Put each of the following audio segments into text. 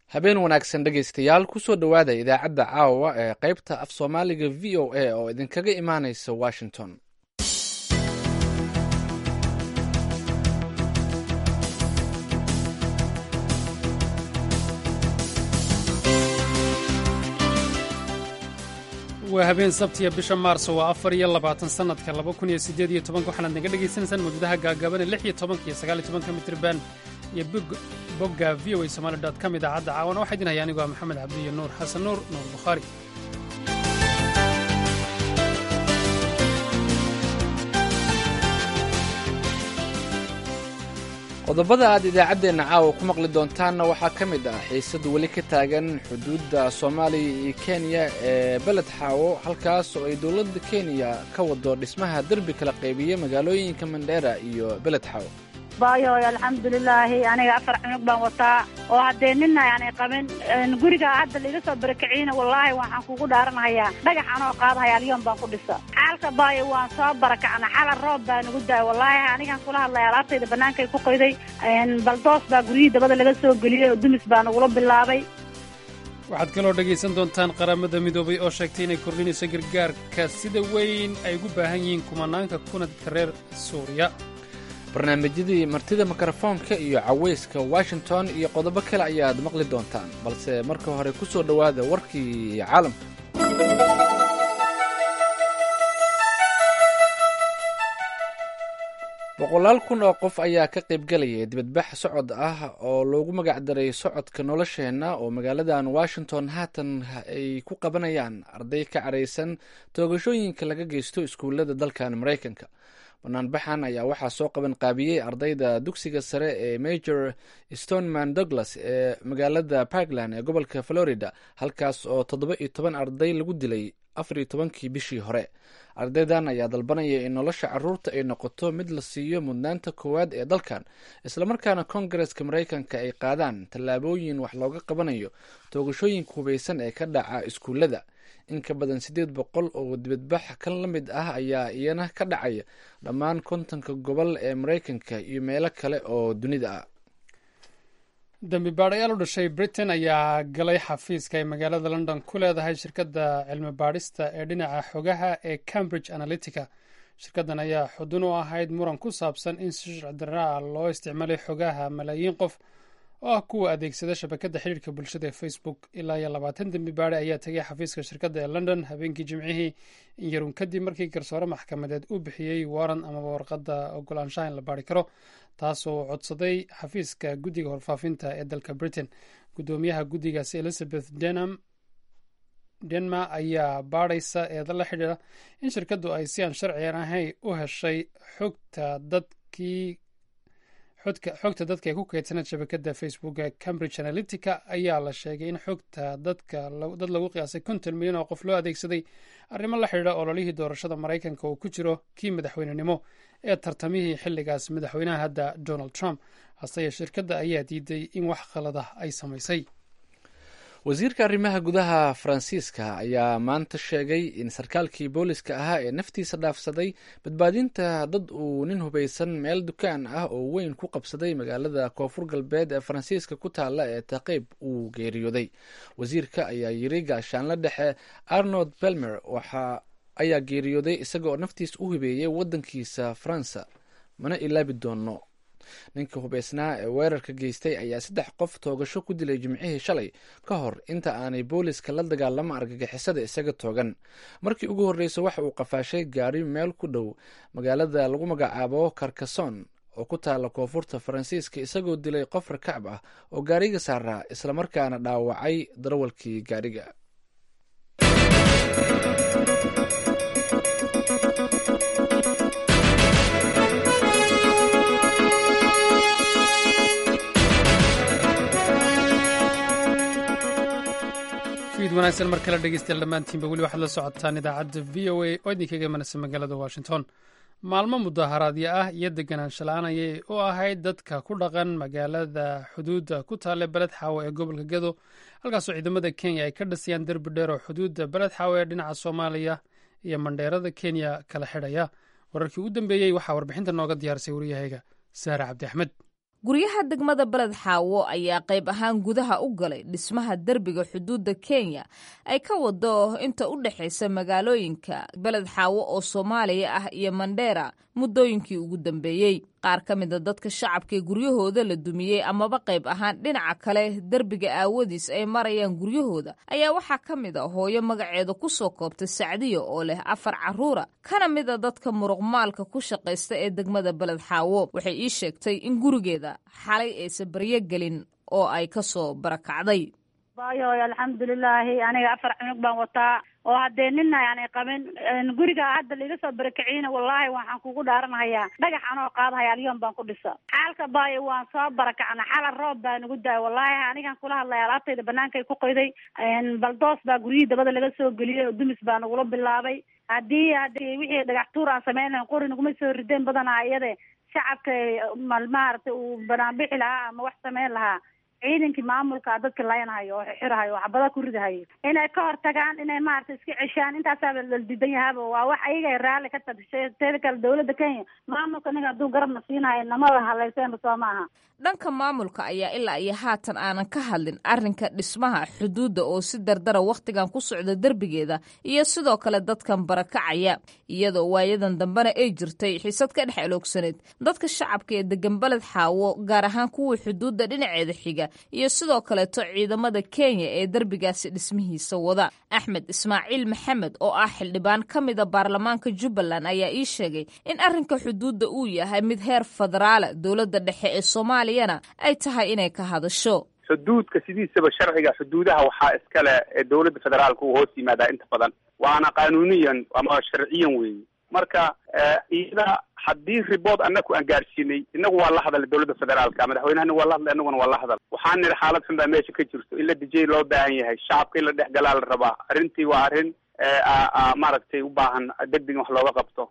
habeen wanaagsan dhegaystayaal kusoo dhowaada idaacadda caawa ee qaybta af soomaaliga v o a oo idinkaga imaanaysa washington waa habeen sabtiya bisha maarso waa afar iyo labaatan sannadka laba kun iyo siddeed iyo tobanka waxaanaad naga dhagaysanaysaan mawjadaha gaagaaban ee lix iyo tobanka iyo sagaal iyo tobanka mitriban iyo bogga v o a somali dot com idaacadda caawana waxaa idin haya anigoo ah maxamed cabdi iyo nuur xasan nuur nuur bukhaari qodobada aad idaacaddeenna caawa ku maqli doontaanna waxaa ka mid ah xiisad weli ka taagan xuduudda soomaaliya iyo kenya ee beled xaawo halkaas oo ay dowladda kenya ka wado dhismaha derbi kala qaybiya magaalooyinka mandheera iyo beled xaawo bayoy alxamdulilaahi aniga afar cunug baan wataa oo haddee nina aanay qabin guriga hadda laiga soo barakiciyna wallaahi waxaan kugu dhaaranhayaa dhagax anoo qaadahaya alyoon baan ku dhisa xaalka baayo waan soo barakacna xala roob baa nagu daaya wallaahi anigaan kula hadlaya alaabtayda bannaankay ku qoyday baldoos baa guryihii dabada laga soo geliyey oo dumis baa nagula bilaabay waxaad kaloo dhegaysan doontaan qaramada midoobay oo sheegtay inay kordhinayso gargaarka sida weyn ay ugu baahan yihiin kumanaanka kunadka reer suuriya barnaamijyadii martida mikrofoonka iyo cawayska washington iyo qodobo kale ayaad maqli doontaan balse marka hore ku soo dhowaada warkii caalamka boqolaal kun oo qof ayaa ka qaybgelaya dibadbax socod ah oo loogu magacdaray socodka nolosheenna oo magaaladan washington haatan ay ku qabanayaan arday ka caraysan toogashooyinka laga geysto iskuullada dalkan maraykanka banaanbaxan ayaa waxaa soo qaban qaabiyey ardayda dugsiga sare ee major stoneman douglas ee magaalada parkland ee gobolka florida halkaas oo toddoba iyo toban arday lagu dilay afar iyo tobankii bishii hore ardaydan ayaa dalbanaya in nolosha caruurta ay noqoto mid la siiyo mudnaanta koowaad ee dalkan islamarkaana kongareska maraykanka ay qaadaan tallaabooyin wax looga qabanayo toogashooyinka hubaysan ee ka dhaca iskuullada in ka badan siddeed boqol oo dibadbax kan la mid ah ayaa iyana ka dhacaya dhammaan kontonka gobol ee maraykanka iyo meelo kale oo dunida ah dembi baadhayaal u dhashay britain ayaa galay xafiiska ay magaalada london ku leedahay shirkadda cilmi baadhista ee dhinaca xogaha ee cambridge analytica shirkaddan ayaa xudun u ahayd muran ku saabsan in si sharci darraa loo isticmaalay xogaha malaayiin qof oo ah kuwa adeegsada shabakadda xidhiirka bulshada ee facebook ilaa iyo labaatan dembi baadhe ayaa tegay xafiiska shirkadda ee london habeenkii jimcihii in yarun kadib markii garsoore maxkamadeed uu bixiyey waran amaba warqadda ogolaanshaha in la baari karo taasoo codsaday xafiiska guddiga horfaafinta ee dalka britain guddoomiyaha guddigaasi elizabeth denham denma ayaa baadhaysa eeda la xidhiira in shirkaddu ay si aan sharciyan ahayn u heshay xogta dadkii xogta dadka ee ku keydsaneed shabakadda facebook ee cambridge analytica ayaa la sheegay in xogta dadka dad lagu qiyaasay konton milyan oo qof loo adeegsaday arrimo la xidhiira ololihii doorashada maraykanka oo ku jiro kii madaxweynenimo ee tartamihii xilligaas madaxweynaha hadda donald trump hase shirkadda ayaa diiday in wax khalada ay samaysay wasiirka arrimaha gudaha faransiiska ayaa maanta sheegay in sarkaalkii booliska ahaa ee naftiisa dhaafsaday badbaadinta dad uu nin hubaysan meel dukaan ah oo weyn ku qabsaday magaalada koonfur galbeed ee faransiiska ku taalla ee taqeyb uu geeriyooday wasiirka ayaa yiri gaashaanla dhexe arnold belmer waxa ayaa geeriyooday isagaoo naftiisa u hibeeyey waddankiisa faransa mana ilaabi doono ninka hubaysnaa ee weerarka geystay ayaa saddex qof toogasho ku dilay jimcihii shalay ka hor inta aanay booliska la dagaalamo argagixisada isaga toogan markii ugu horreysa waxa uu qafaashay gaari meel ku dhow magaalada lagu magacaabo karkason oo ku taala koonfurta faransiiska isagoo dilay qof rakacb ah oo gaariga saaraa islamarkaana dhaawacay darawalkii gaariga wanaagsan mar kale dhegeystayaal dhammaantiinba weli waxaad la socotaan idaacadda v o a oo idinkaga imanaysa magaalada washington maalmo mudaharaadyo ah iyo deganaansho la-aan ayay u ahayd dadka ku dhaqan magaalada xuduudda ku taale beled xaawo ee gobolka gedo halkaasoo ciidamada kenya ay ka dhisayaan derbi dheer oo xuduudda beled xaawo ee dhinaca soomaaliya iyo mandheerada kenya kala xidhaya wararkii ugu dambeeyey waxaa warbixinta nooga diyaarisay waryahayga saare cabdi axmed guryaha degmada beled xaawo ayaa qayb ahaan gudaha u galay dhismaha derbiga xuduudda kenya ay ka wado inta u dhexaysa magaalooyinka beled xaawo oo soomaaliya ah iyo mandheera muddooyinkii ugu dambeeyey qaar ka mida dadka shacabkaee guryahooda la dumiyey amaba qayb ahaan dhinaca kale derbiga aawadiis ay marayaan guryahooda ayaa waxaa ka mid a hooyo magaceeda ku soo koobtay sacdiya oo leh afar carruura kana mid a dadka muruqmaalka ku shaqaysta ee degmada beled xaawo waxay ii sheegtay in gurigeeda xalay aysa baryo gelin oo ay ka soo barakacday bayoy alxamdulilaahi aniga afar cunug baan wataa oo haddee nina aanay qabin guriga hadda laiga soo barakiciyna wallaahi waxaan kugu dhaaranahayaa dhagax anoo qaadahaya alyoon baan ku dhisa xaalka baayo waan soo barakacna xala roob baa nagu daay wallaahi anigan kula hadlaya alaabtayda banaankay ku qoyday baldoos baa guryihii dabada laga soo geliyey oo dumis baa nagula bilaabay haddii haddii wixii dhagax tuur aan samayn lahayn qori naguma soo rideen badanaa iyade shacabka maaragtay uu banaanbixi lahaa ama wax samayn lahaa ciidankii maamulka dadka layanhayo oo xirahayo oo xabada ku ridahayo inay ka hortagaan inay maaragtay iska ceshaan intaasaaba la diidan yahaaba waa wax ayaga raalli ka tadishay teeda kale dawladda kenya maamulka ninga hadduu garabna siinahayo namada haleyseenba soo maaha dhanka maamulka ayaa ilaa iyo haatan aanan ka hadlin arrinka dhismaha xuduudda oo si dardara wakhtigan ku socda derbigeeda iyo sidoo kale dadkan barakacaya iyadoo waayadan dambena ay jirtay xisad ka dhex eloogsaneed dadka shacabka ee degan beled xaawo gaar ahaan kuwii xuduudda dhinaceeda xiga iyo sidoo kaleeto ciidamada kenya ee derbigaasi dhismihiisa wada axmed ismaaciil maxamed oo ah xildhibaan ka mida baarlamaanka jubbaland ayaa ii sheegay in arrinka xuduudda uu yahay mid heer federaala dowladda dhexe ee soomaaliyana ay tahay inay ka hadasho xuduudka sidiisaba sharciga xuduudaha waxaa iskale ee dowladda federaalka uu hoos yimaadaa inta badan waana qanuuniyan ama sharciyan weeye marka iyada haddii ribood anaku aan gaadhsiinay inagu waa la hadalay dowladda federaalka madaxweynahana waa la hadlay inaguna waa la hadal waxaan nidhi xaalad xun baa meesha ka jirto in la dijay loo baahan yahay shacabka in la dhex galaa la rabaa arrintii waa arrin maaragtay u baahan deg deg in wax looga qabto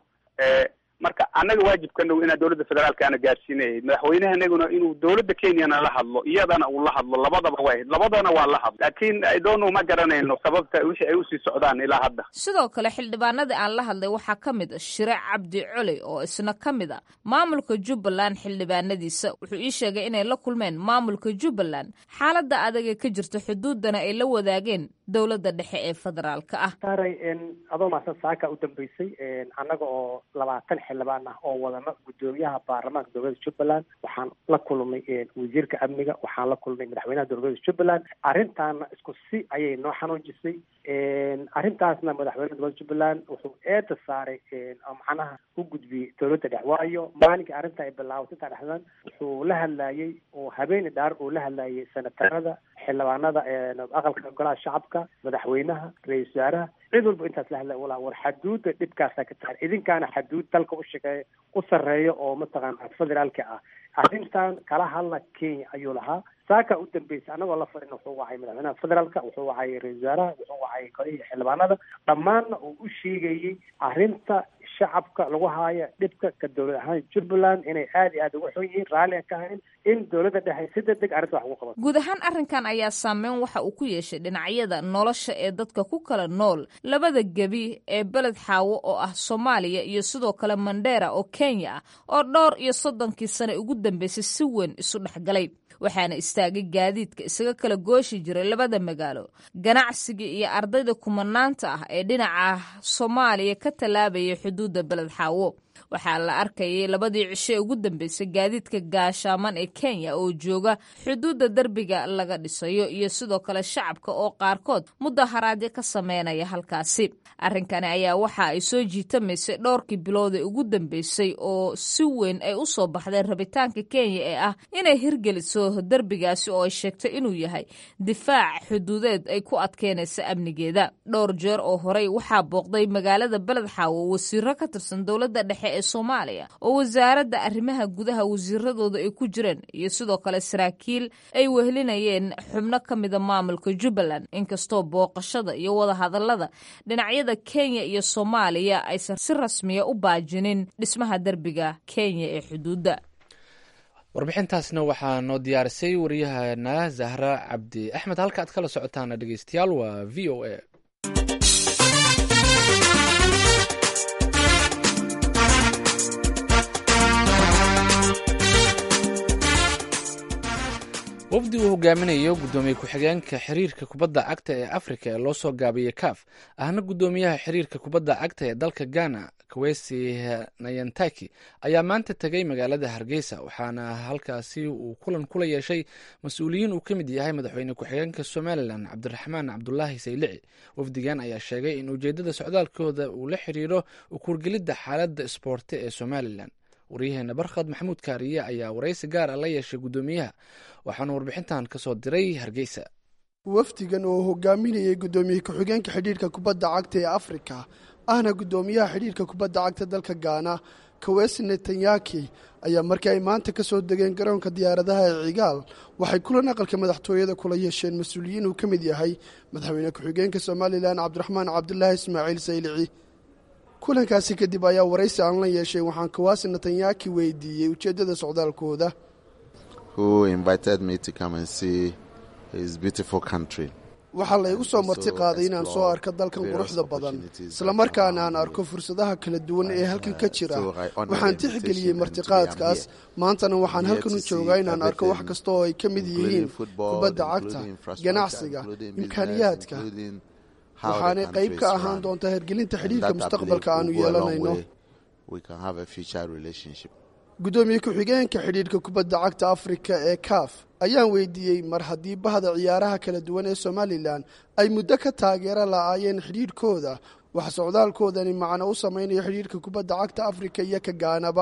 marka annaga waajibkanagu inaan dowladda federaalka ana gaadhsiinayay madaxweynahanaguna inuu dowladda kenyana la hadlo iyadana uu la hadlo labadaba way labadana waa la hadlo laakiin idoonu ma garanayno sababta wixii ay usii socdaan ilaa hadda sidoo kale xildhibaanadii aan la hadlay waxaa ka mid a shire cabdi coley oo isna ka mid a maamulka jubbaland xildhibaanadiisa wuxuu ii sheegay inay la kulmeen maamulka jubbaland xaaladda adaga ka jirta xuduuddana ay la wadaageen dowladda dhexe ee federaalka ah saaray adoo maasan saaka u dambeysay annaga oo labaatan xildhibaan ah oo wadano guddoomiyaha baarlamaanka dowladda jubbaland waxaan la kulmay wasiirka amniga waxaan la kulmay madaxweynaha dowladda jubbaland arrintaana isku si ayay noo xanuunjisay arrintaasna madaxweynaha dowladda jubbaland wuxuu eeda saaray oo macnaha u gudbiyey dowladda dhex waayo maalinkii arrinta ay bilaabatay intaa dhexdan wuxuu la hadlayey oo habeeni dhaar uu la hadlayay senatarada xildhibaanada aqalka golaha shacabka madaxweynaha ra-isul wasaaraha cid walba intaas la hadlay walaa war xaduudda dhibkaasaa ka tahay idinkaana xaduud dalka u shaqeeya u sarreeya oo mataqaana federaalka ah arrintan kala hadla kenya ayuu lahaa saaka u dambeysay annagoo la farin wuxuu wacay madaxweynaha federaalka wuxuu wacay ra-isul wasaaraha wuxuu wacay golihii xildhibaanada dhammaanna uu u sheegayey arrinta shacabka lagu haayo dhibka ka dowlad ahaan jubbaland inay aada iyo aada uga xun yihiin raalli aan ka hayn in dowladda dhexe si deg deg arrinta wax ugu qabato guud ahaan arrinkan ayaa saameyn waxa uu ku yeeshay dhinacyada nolosha ee dadka ku kala nool labada gebi ee beled xaawo oo ah soomaaliya iyo sidoo kale mandheera oo kenya ah oo dhowr iyo soddonkii sane ugu dambeysay si weyn isu dhexgalay waxaana istaagay gaadiidka isaga kala gooshi jiray labada magaalo ganacsiga iyo ardayda kumanaanta ah ee dhinaca soomaaliya ka tallaabaya xuduudda beled xaawo waxaa la arkayay labadii cisho ee ugu dambeysay gaadiidka gaashaaman ee kenya oo jooga xuduudda derbiga laga dhisayo iyo sidoo kale shacabka oo qaarkood mudaharaadyo ka sameynaya halkaasi arrinkani ayaa waxa ay soo jiitamaysay dhowrkii bilood ee ugu dambeysay oo si weyn ay u soo baxdeen rabitaanka kenya ee ah inay hirgeliso derbigaasi oo ay sheegtay inuu yahay difaac xuduudeed ay ku adkeynaysa amnigeeda dhowr jeer oo horey waxaa booqday magaalada beled xaawo wasiiro ka tirsan dowladda dhexe ee soomaaliya oo wasaaradda arrimaha gudaha wasiiradooda ay ku jireen iyo sidoo kale saraakiil ay wehelinayeen xubno ka mida maamulka jubbaland inkastoo booqashada iyo wadahadallada dhinacyada kenya iyo soomaaliya aysan si rasmiya u baajinin dhismaha derbiga kenya ee xuduudda warbixintaasna waxaa noo diyaarisay waryahana zahra cabdi axmed halka aad kala socotaana dhegeystayaal waa v o a wafdi uu hogaaminayo guddoomiye ku-xigeenka xiriirka kubadda cagta ee afrika ee loo soo gaabiyey kaaf ahna guddoomiyaha xiriirka kubadda cagta ee dalka ghana kawesi nayantaki ayaa maanta tegay magaalada hargeysa waxaana halkaasi uu kulan kula yeeshay mas-uuliyiin uu ka mid yahay madaxweyne ku-xigeenka somalilan cabdiraxmaan cabdulaahi saylici wafdigan ayaa sheegay in ujeedada socdaalkooda uu la xiriiro ukuurgelidda xaaladda isboorti ee somalilan waryaheena barkhad maxamuud kaariye ayaa waraysi gaar a la yeeshay guddoomiyaha waxaana warbixintan ka soo diray hargeysa wafdigan oo hogaaminayay guddoomiye ku-xigeenka xidhiirka kubadda cagta ee afrika ahna guddoomiyaha xidhiirka kubadda cagta dalka gaana kawesi netanyaki ayaa markii ay maanta ka soo degeen garoonka diyaaradaha ee cigaal waxay kulan aqalka madaxtooyada kula yeesheen mas-uuliyiin uu ka mid yahay madaxweyne ku-xigeenka somalilan cabdiraxmaan cabdulaahi ismaaciil saylici kulankaasi kadib ayaa waraysi aan la yeeshay waxaan kawaasi netanyaki weydiiyey ujeeddada socdaalkooda waxaa la igu soo marti qaaday inaan soo arko dalkan quruxda badan islamarkaana aan arko fursadaha kala duwan ee halkan ka jira waxaan tixgeliyey martiqaadkaas maantana waxaan halkan u joogaa inaan arko wax kasta oo ay ka mid yihiin kubadda cagta ganacsiga imkaaniyaadka waxaanay qayb ka ahaan doontaa hergelinta xidhiirka mustaqbalka aanu yeelanayno guddoomiye ku-xigeenka xidhiirka kubadda cagta afrika ee kaaf ayaan weydiiyey mar haddii bahda ciyaaraha kala duwan ee somalilan ay muddo ka taageero la'aayeen xidhiirhkooda wax socdaalkoodani macno u samaynayo xidhiirka kubadda cagta afrika iyo ka gaanaba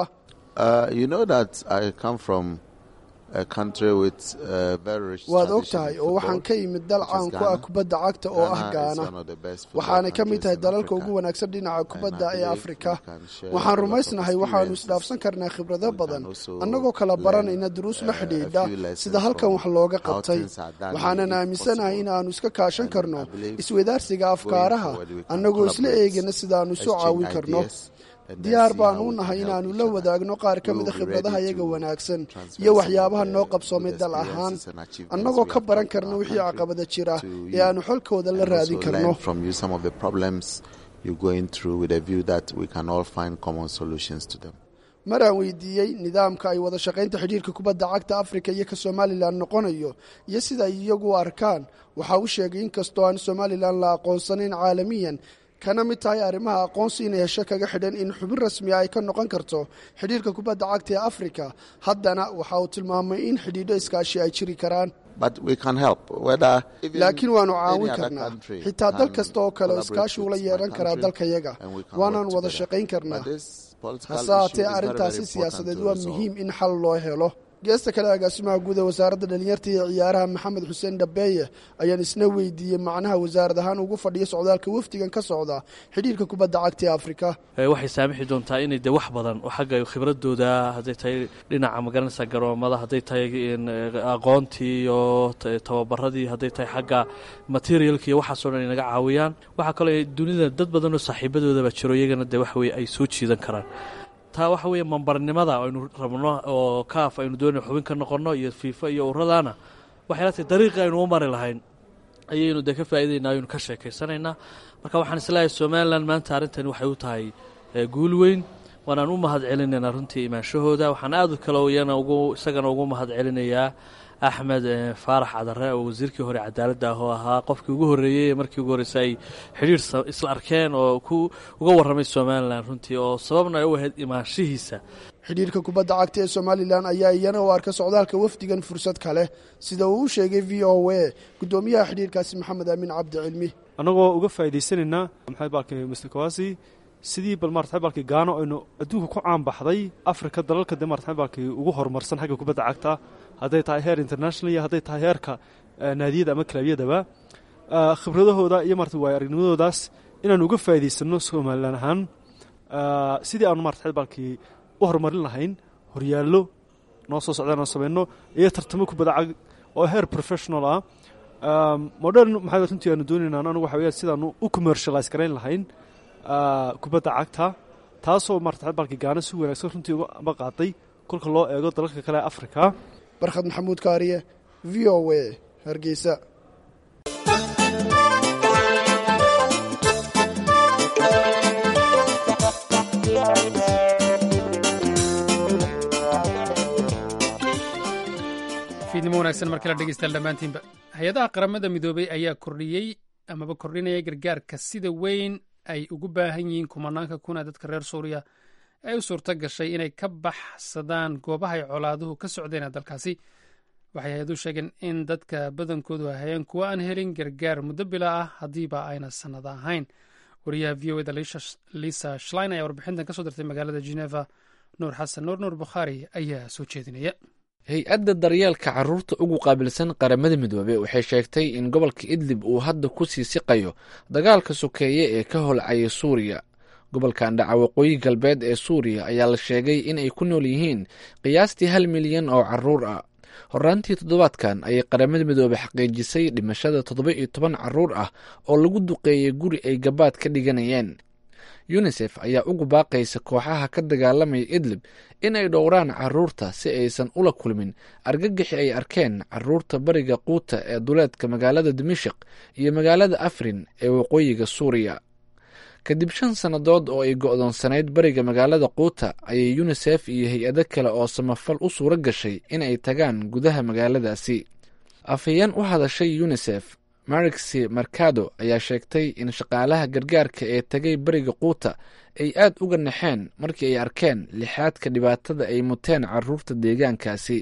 waad og tahay oo waxaan ka yimid dal caan ku ah kubadda cagta oo ah gaana waxaanay ka mid tahay dalalka ugu wanaagsan dhinaca kubadda ee afrika waxaan rumaysnahay waxaannu isdhaafsan karnaa khibrado badan annagoo kala baranayna duruus la xidhiidha sida halkan wax looga qabtay waxaanan aaminsanahay in aannu iska kaashan karno iswadaarsiga afkaaraha annagoo isla eegana sidaannu isu caawin karno diyaar baanu u nahay inaannu la wadaagno qaar ka mida khibradaha iyaga wanaagsan iyo waxyaabaha noo qabsoomay dal ahaan annagoo ka baran karna wixii caqabada jira ee aannu xolkooda la raadin karno mar aan weydiiyey nidaamka ay wada shaqaynta xidhiirka kubadda cagta afrika iyo ka somalilan noqonayo iyo sida ay iyagu u arkaan waxaa u sheegay inkastoo aan somalilan la aqoonsanayn caalamiyan kana mid tahay arrimaha aqoonsi inay hesho kaga xidhan in xubin rasmiya ay ka noqon karto xidhiirka kubadda cagta ee afrika haddana waxa uu tilmaamay in xidhiidho iskaashi ay jiri karaan laakiin waannu caawin karnaa xitaa dal kasta oo kale oo iskaashi ula yeehan karaa dalkayaga waanaan wada shaqayn karnaa hase haatee arrintaasi siyaasadeed waa muhiim in xal loo helo geesta kale agaasimaha guud ee wasaaradda dhalinyarta iyo ciyaaraha maxamed xuseen dhabeeye ayaan isna weydiiyey macnaha wasaarad ahaan ugu fadhiya socdaalka wafdigan ka socda xidhiirka kubadda cagta ee afrika waxay saamixi doontaa inay de wax badan xagga khibradooda hadday tahay dhinaca magaranaysa garoomada hadday tahay aqoontii iyo tababaradii hadday tahay xagga materialka iyo waxaasoo dhan ay naga caawiyaan waxaa kaloo dunida dad badan oo saaxiibadoodaba jiro iyagana de waxa weye ay soo jiidan karaan taa waxa weeye mambarnimada aynu rabno oo kaaf aynu doonay xubin ka noqonno iyo fiifa iyo uradana waxay la tahay dariiqii aynu u mari lahayn ayaynu dee ka faa'idaynaa aynu ka sheekaysanaynaa marka waxaan isleeyahay somalilan maanta arrintani waxay u tahay guul weyn waanaan u mahad celinaynaa runtii imaanshahooda waxaan aad kale iyana ugu isagana ugu mahad celinayaa axmed faarax cadare oo wasiirkii hore cadaaladda ah oo ahaa qofkii ugu horreeyey markii ugu horreysay ay xidhiir isla arkeen oo ku uga warramay somalilan runtii oo sababna ay u ahayd imaanshihiisa xidhiirka kubadda cagta ee somalilan ayaa iyana u arka socdaalka wafdigan fursad kale sida uu u sheegay v o a guddoomiyaha xidhiirkaasi maxamed aamin cabdi cilmi annagoo uga faa'idaysanaynaa maxamed baalki mr kawasi sidii bal maarata baalki gaano aynu adduunka ku caanbaxday afrika dalalka dee maarata baalki ugu horumarsan xagga kubadda cagta hadday tahay heer international iyo hadday tahay heerka naadiyada ama kalabyadaba khibradahooda iyo marata waay aragnimadoodaas inaanu uga faa'idaysano somalilan ahaan sidii aanu marata baalkii u horumarin lahayn horyaallo noo soo socdaan oo samayno iyo tartamo kubadda cag oo heer professional ah modern maxaa runtii aanu doonayna anagu waxa weya sidaanu u commercialise garayn lahayn kubadda cagta taasoo marata baalkii gaana si wanaagsan runtii uga qaaday kolka loo eego dalalka kale ee africa barkhad maxamuud kaariye v o a hargeysa fiidnimo wanaagsan markala dhegeystayaal dhammaantiinba hay-adaha qaramada midoobay ayaa kordhiyey amaba kordhinaya gargaarka sida weyn ay ugu baahan yihiin kumanaanka kuna dadka reer suuriya ee u suurto gashay inay ka baxsadaan goobahay colaaduhu ka socdeen ee dalkaasi waxay hay-aduhu sheegeen in dadka badankoodu ahayeen kuwa aan helin gargaar muddo bila ah haddiiba ayna sannado ahayn wariyaha v o eda lisa shlein ayaa warbixintan ka soo dirtay magaalada geneva nuur xasan nuur nuur bukhaari ayaa soo jeedinaya hay-adda daryeelka carruurta ugu qaabilsan qaramada midoobe waxay sheegtay in gobolka idlib uu hadda ku sii siqayo dagaalka sokeeye ee ka holcaya suuriya gobolkan dhaca waqooyi galbeed ee suuriya ayaa la sheegay inay ku nool yihiin qiyaastii hal milyan oo carruur ah horaantii toddobaadkan ayay qaramada midoobe xaqiijisay dhimashada toddoba iyo toban carruur ah oo lagu duqeeyey guri ay gabaad ka dhiganayeen yunisef ayaa ugu baaqaysa kooxaha ka dagaalamaya idlib inay dhowraan carruurta si aysan ula kulmin argagixi ay arkeen carruurta bariga quuta ee duleedka magaalada dimashik iyo magaalada afrin ee waqooyiga suuriya kadib shan sannadood oo ay go'doonsanayd bariga magaalada quuta ayay yunisef iyo hay-ado kale oo samafal u suuro gashay in ay tagaan gudaha magaaladaasi afhayeen u hadashay yunisef marixi marcado ayaa sheegtay in shaqaalaha gargaarka ee tagay bariga quuta ay aad uga naxeen markii ay arkeen lixaadka dhibaatada ay muteen carruurta deegaankaasi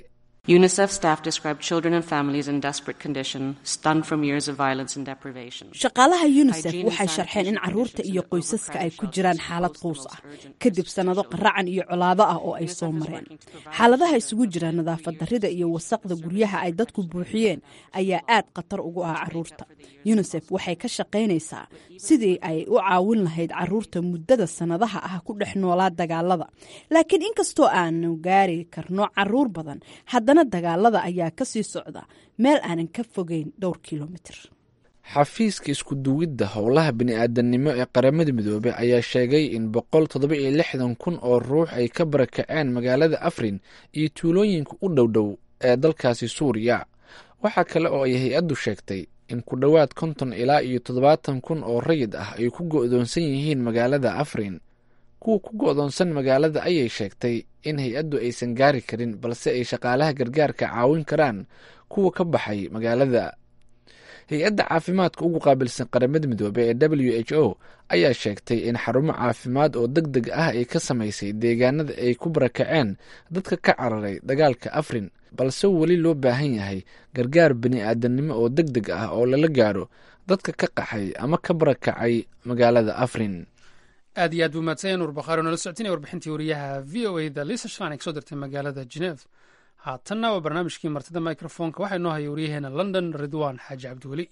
shaqaalaha yunisef waxay sharxeen in carruurta iyo qoysaska ay ku jiraan xaalad quus ah kadib sannado qaracan iyo colaado ah oo ay soo mareen xaaladaha isugu jira nadaafad darrida iyo wasaqda guryaha ay dadku buuxiyeen ayaa aad khatar ugu ah carruurta yunisef waxay ka shaqaynaysaa sidii ay u caawin lahayd carruurta muddada sannadaha ah ku dhex noolaa dagaalada laakiin inkastoo aanu gaari karno carruur badan haddana dagaalada ayaa ka sii socda meel aanan ka fogeyn dhowr kilomitir xafiiska isku duwidda howlaha bini-aadamnimo ee qaramada midoobey ayaa sheegay in boqol toddoba iyo lixdan kun oo ruux ay ka barakaceen magaalada afrin iyo tuulooyinka u dhowdhow ee dalkaasi suuriya waxaa kale oo ay hay-addu sheegtay in ku dhowaad konton ilaa iyo toddobaatan kun oo rayid ah ay ku go'doonsan yihiin magaalada afrin kuwa ku go'doonsan magaalada ayay sheegtay in hay-addu aysan gaari karin balse ay shaqaalaha gargaarka caawin karaan kuwa ka baxay magaalada hay-adda caafimaadka ugu qaabilsan qaramada midoobe ee w h o ayaa sheegtay in xarumo caafimaad oo deg deg ah ay ka samaysay deegaanada ay ku barakaceen dadka ka cararay dagaalka afrin balse weli loo baahan yahay gargaar bini-aadamnimo oo deg deg ah oo lala gaaro dadka ka qaxay ama ka barakacay magaalada afrin aad iyo aad buu mahadsanyaen nuur bakhaari oo nala socotinaya warbixintii wariyaha v o a da lisa shlan kasoo dirtay magaalada geneve haatanna waa barnaamijkii martida microfonka waxaa inoo haya waryaheena london ridwan xaaji cabdiweli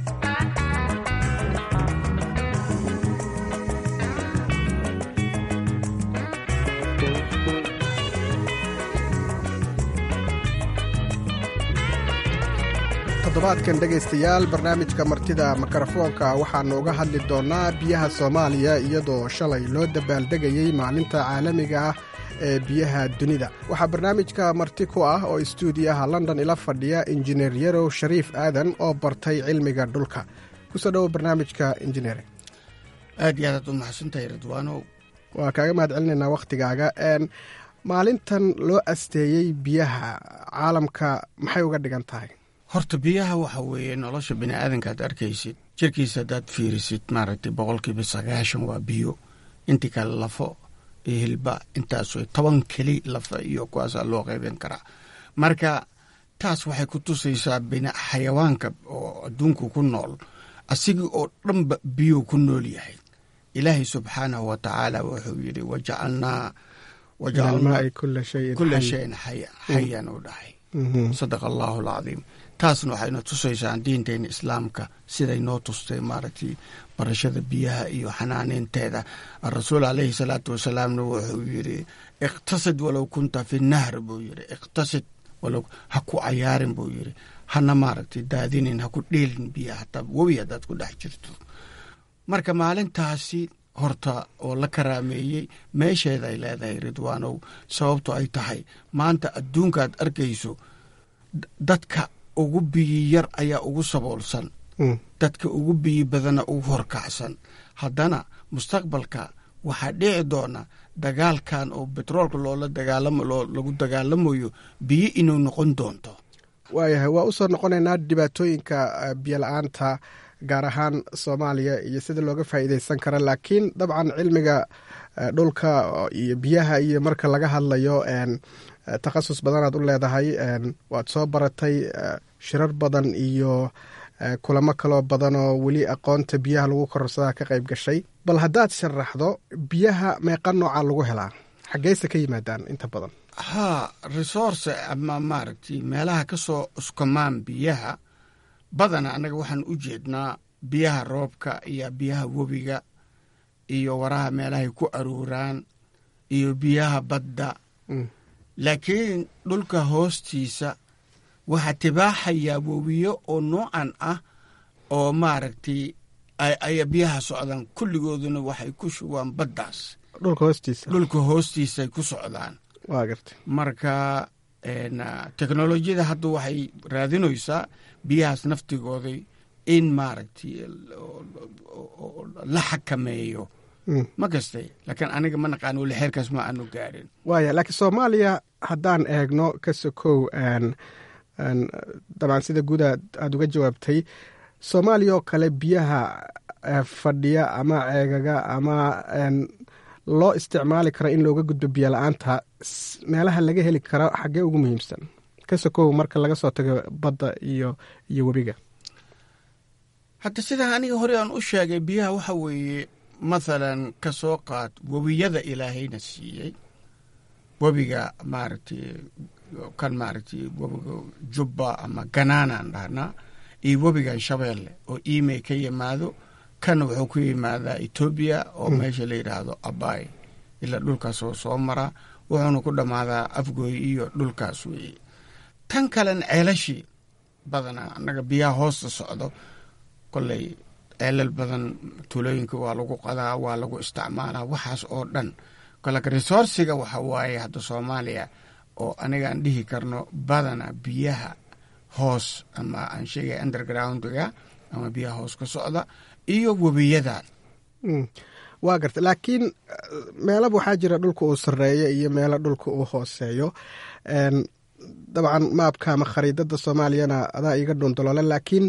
toddobaadkan dhegaystayaal barnaamijka martida mikrofoonka waxaannu uga hadli doonnaa biyaha soomaaliya iyadoo shalay loo dabaaldegayey maalinta caalamiga ah ee biyaha dunida waxaa barnaamijka marti ku ah oo istuudiyaha london ila fadhiya injineer yarow shariif aadan oo bartay cilmiga dhulka kusoo dhowo barnaamijka injineer aad iyo aadaad u maxadsantahay ridwaanow waa kaaga mahad celinaynaa wakhtigaaga maalintan loo asteeyey biyaha caalamka maxay uga dhigan tahay horta biyaha waxa weeye nolosha bini aadanka ad arkaysid jirkiisa haddaad fiirisid maaragtay boqolkiiba sagaashan waa biyo intii kale lafo iyo hilba intaas toban keli lafa iyo kuwaasaa loo qeybin karaa marka taas waxay ku tusaysaa xayawaanka oo adduunku ku nool asigii oo dhanba biyuu ku nool yahay ilaahay subxaanahu wa tacaala wuxuu yidhi wajacalnaa kula shayin xayan u dhahay sadaqa allahu alcadiim taasna waxayna tusaysaan diinteena islaamka siday noo tustay maaragtay barashada biyaha iyo xanaaneynteeda rasuul caleyhi salaatu wasalaamna wuxuu yidhi iqtasid walow kunta fi nahr buu yidhi iqtasid walow ha ku cayaarin buu yidhi hana maaragtay daadinin ha ku dheelin biyaha hataa webi haddaad ku dhex jirto marka maalintaasi horta oo la karaameeyey meesheeda ay leedahay ridwaanow sababto ay tahay maanta adduunkaad arkayso dadka ugu biyi yar ayaa ugu saboolsan dadka ugu biyi badana ugu horkacsan haddana mustaqbalka waxaa dhici doona dagaalkan oo betroolka loola dagaalamo lagu dagaalamayo biyo inuu noqon doonto waayahay waa usoo noqonaynaa dhibaatooyinka biyo la-aanta gaar ahaan soomaaliya iyo sida looga faa'iideysan kara laakiin dabcan cilmiga dhulka iyo biyaha iyo marka laga hadlayo takhasus badanaad u leedahay waad soo baratay shirar badan iyo kulamo kaloo badan oo weli aqoonta biyaha lagu kororsadaa ka qayb gashay bal haddaad sharaxdo biyaha meeqa nooca lagu helaa xaggeyse ka yimaadaan inta badan haa resource ama maaragtay meelaha ka soo uskamaan biyaha badana annaga waxaan u jeednaa biyaha roobka iyo biyaha webiga iyo waraha meelahay ku aruuraan iyo biyaha badda laakiin dhulka hoostiisa waxaa tibaaxayaa webiyo oo noocan ah oo maaragtay ay biyaha socdaan kulligooduna waxay ku shubaan baddaas dhulka hoostiisa dhulka hoostiisaay ku socdaan waa garta marka teknolojiyada hadda waxay raadinaysaa biyahaas naftigooday in maaragtay la xakameeyo ma gastay laakiin aniga ma naqaan weli xeerkaas ma aanu gaarin waaya laakiin soomaaliya haddaan eegno ka sokow dabcan sida guud aada uga jawaabtay soomaaliya oo kale biyaha fadhiya ama ceegaga ama loo isticmaali kara in looga gudbo biyo la-aanta meelaha laga heli karo xaggee ugu muhiimsan ka sokow marka laga soo tago badda iyo iyo webiga hadda sidaa aniga hore aan u sheegay biyaha waxa weeye mathalan ka soo qaad webiyada ilaahayna siiyey webiga maaragtay kan maaragtay webiga jubba ama ganaanaan dhahnaa iyo webigan shabeelle oo imey ka yimaado kan wuxuu ku yimaadaa etoobiya oo meesha la yidhaahdo abay ilaa dhulkaas oo soo maraa wuxuuna ku dhammaadaa afgooy iyo dhulkaas weeye tan kalen ceelashii badanaa annaga biyaha hoosta socdo kolley ceelal badan tuulooyinka waa lagu qadaa waa lagu isticmaalaa waxaas oo dhan kolaka resourciga waxa waaye hadda soomaaliya oo aniga aan dhihi karno badana biyaha hoos ama aan sheegaya undergroundga ama biyaha hoos ka socda iyo webiyadan waa garta laakiin meelaba waxaa jira dhulka uu sareeyo iyo meelo dhulka uu hooseeyo dabcan maabka ama khariidada soomaaliyana adaa iga dhundaloole laakiin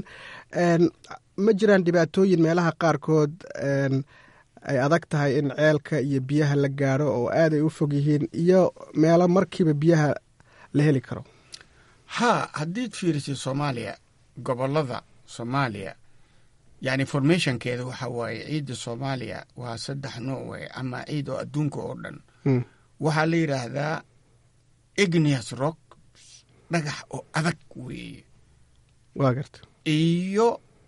ma jiraan dhibaatooyin meelaha qaarkood ay adag tahay in ceelka iyo biyaha la gaaro oo aad ay u fog yihiin iyo meelo markiiba biyaha la heli karo haa haddiid fiirisay soomaaliya gobolada soomaaliya yani formationkeeda waxa waaye ciidda soomaaliya waa saddex nooc wey ama ciid oo adduunka oo dhan waxaa la yidhaahdaa igneous rock dhagax oo adag weeye waa garta iyo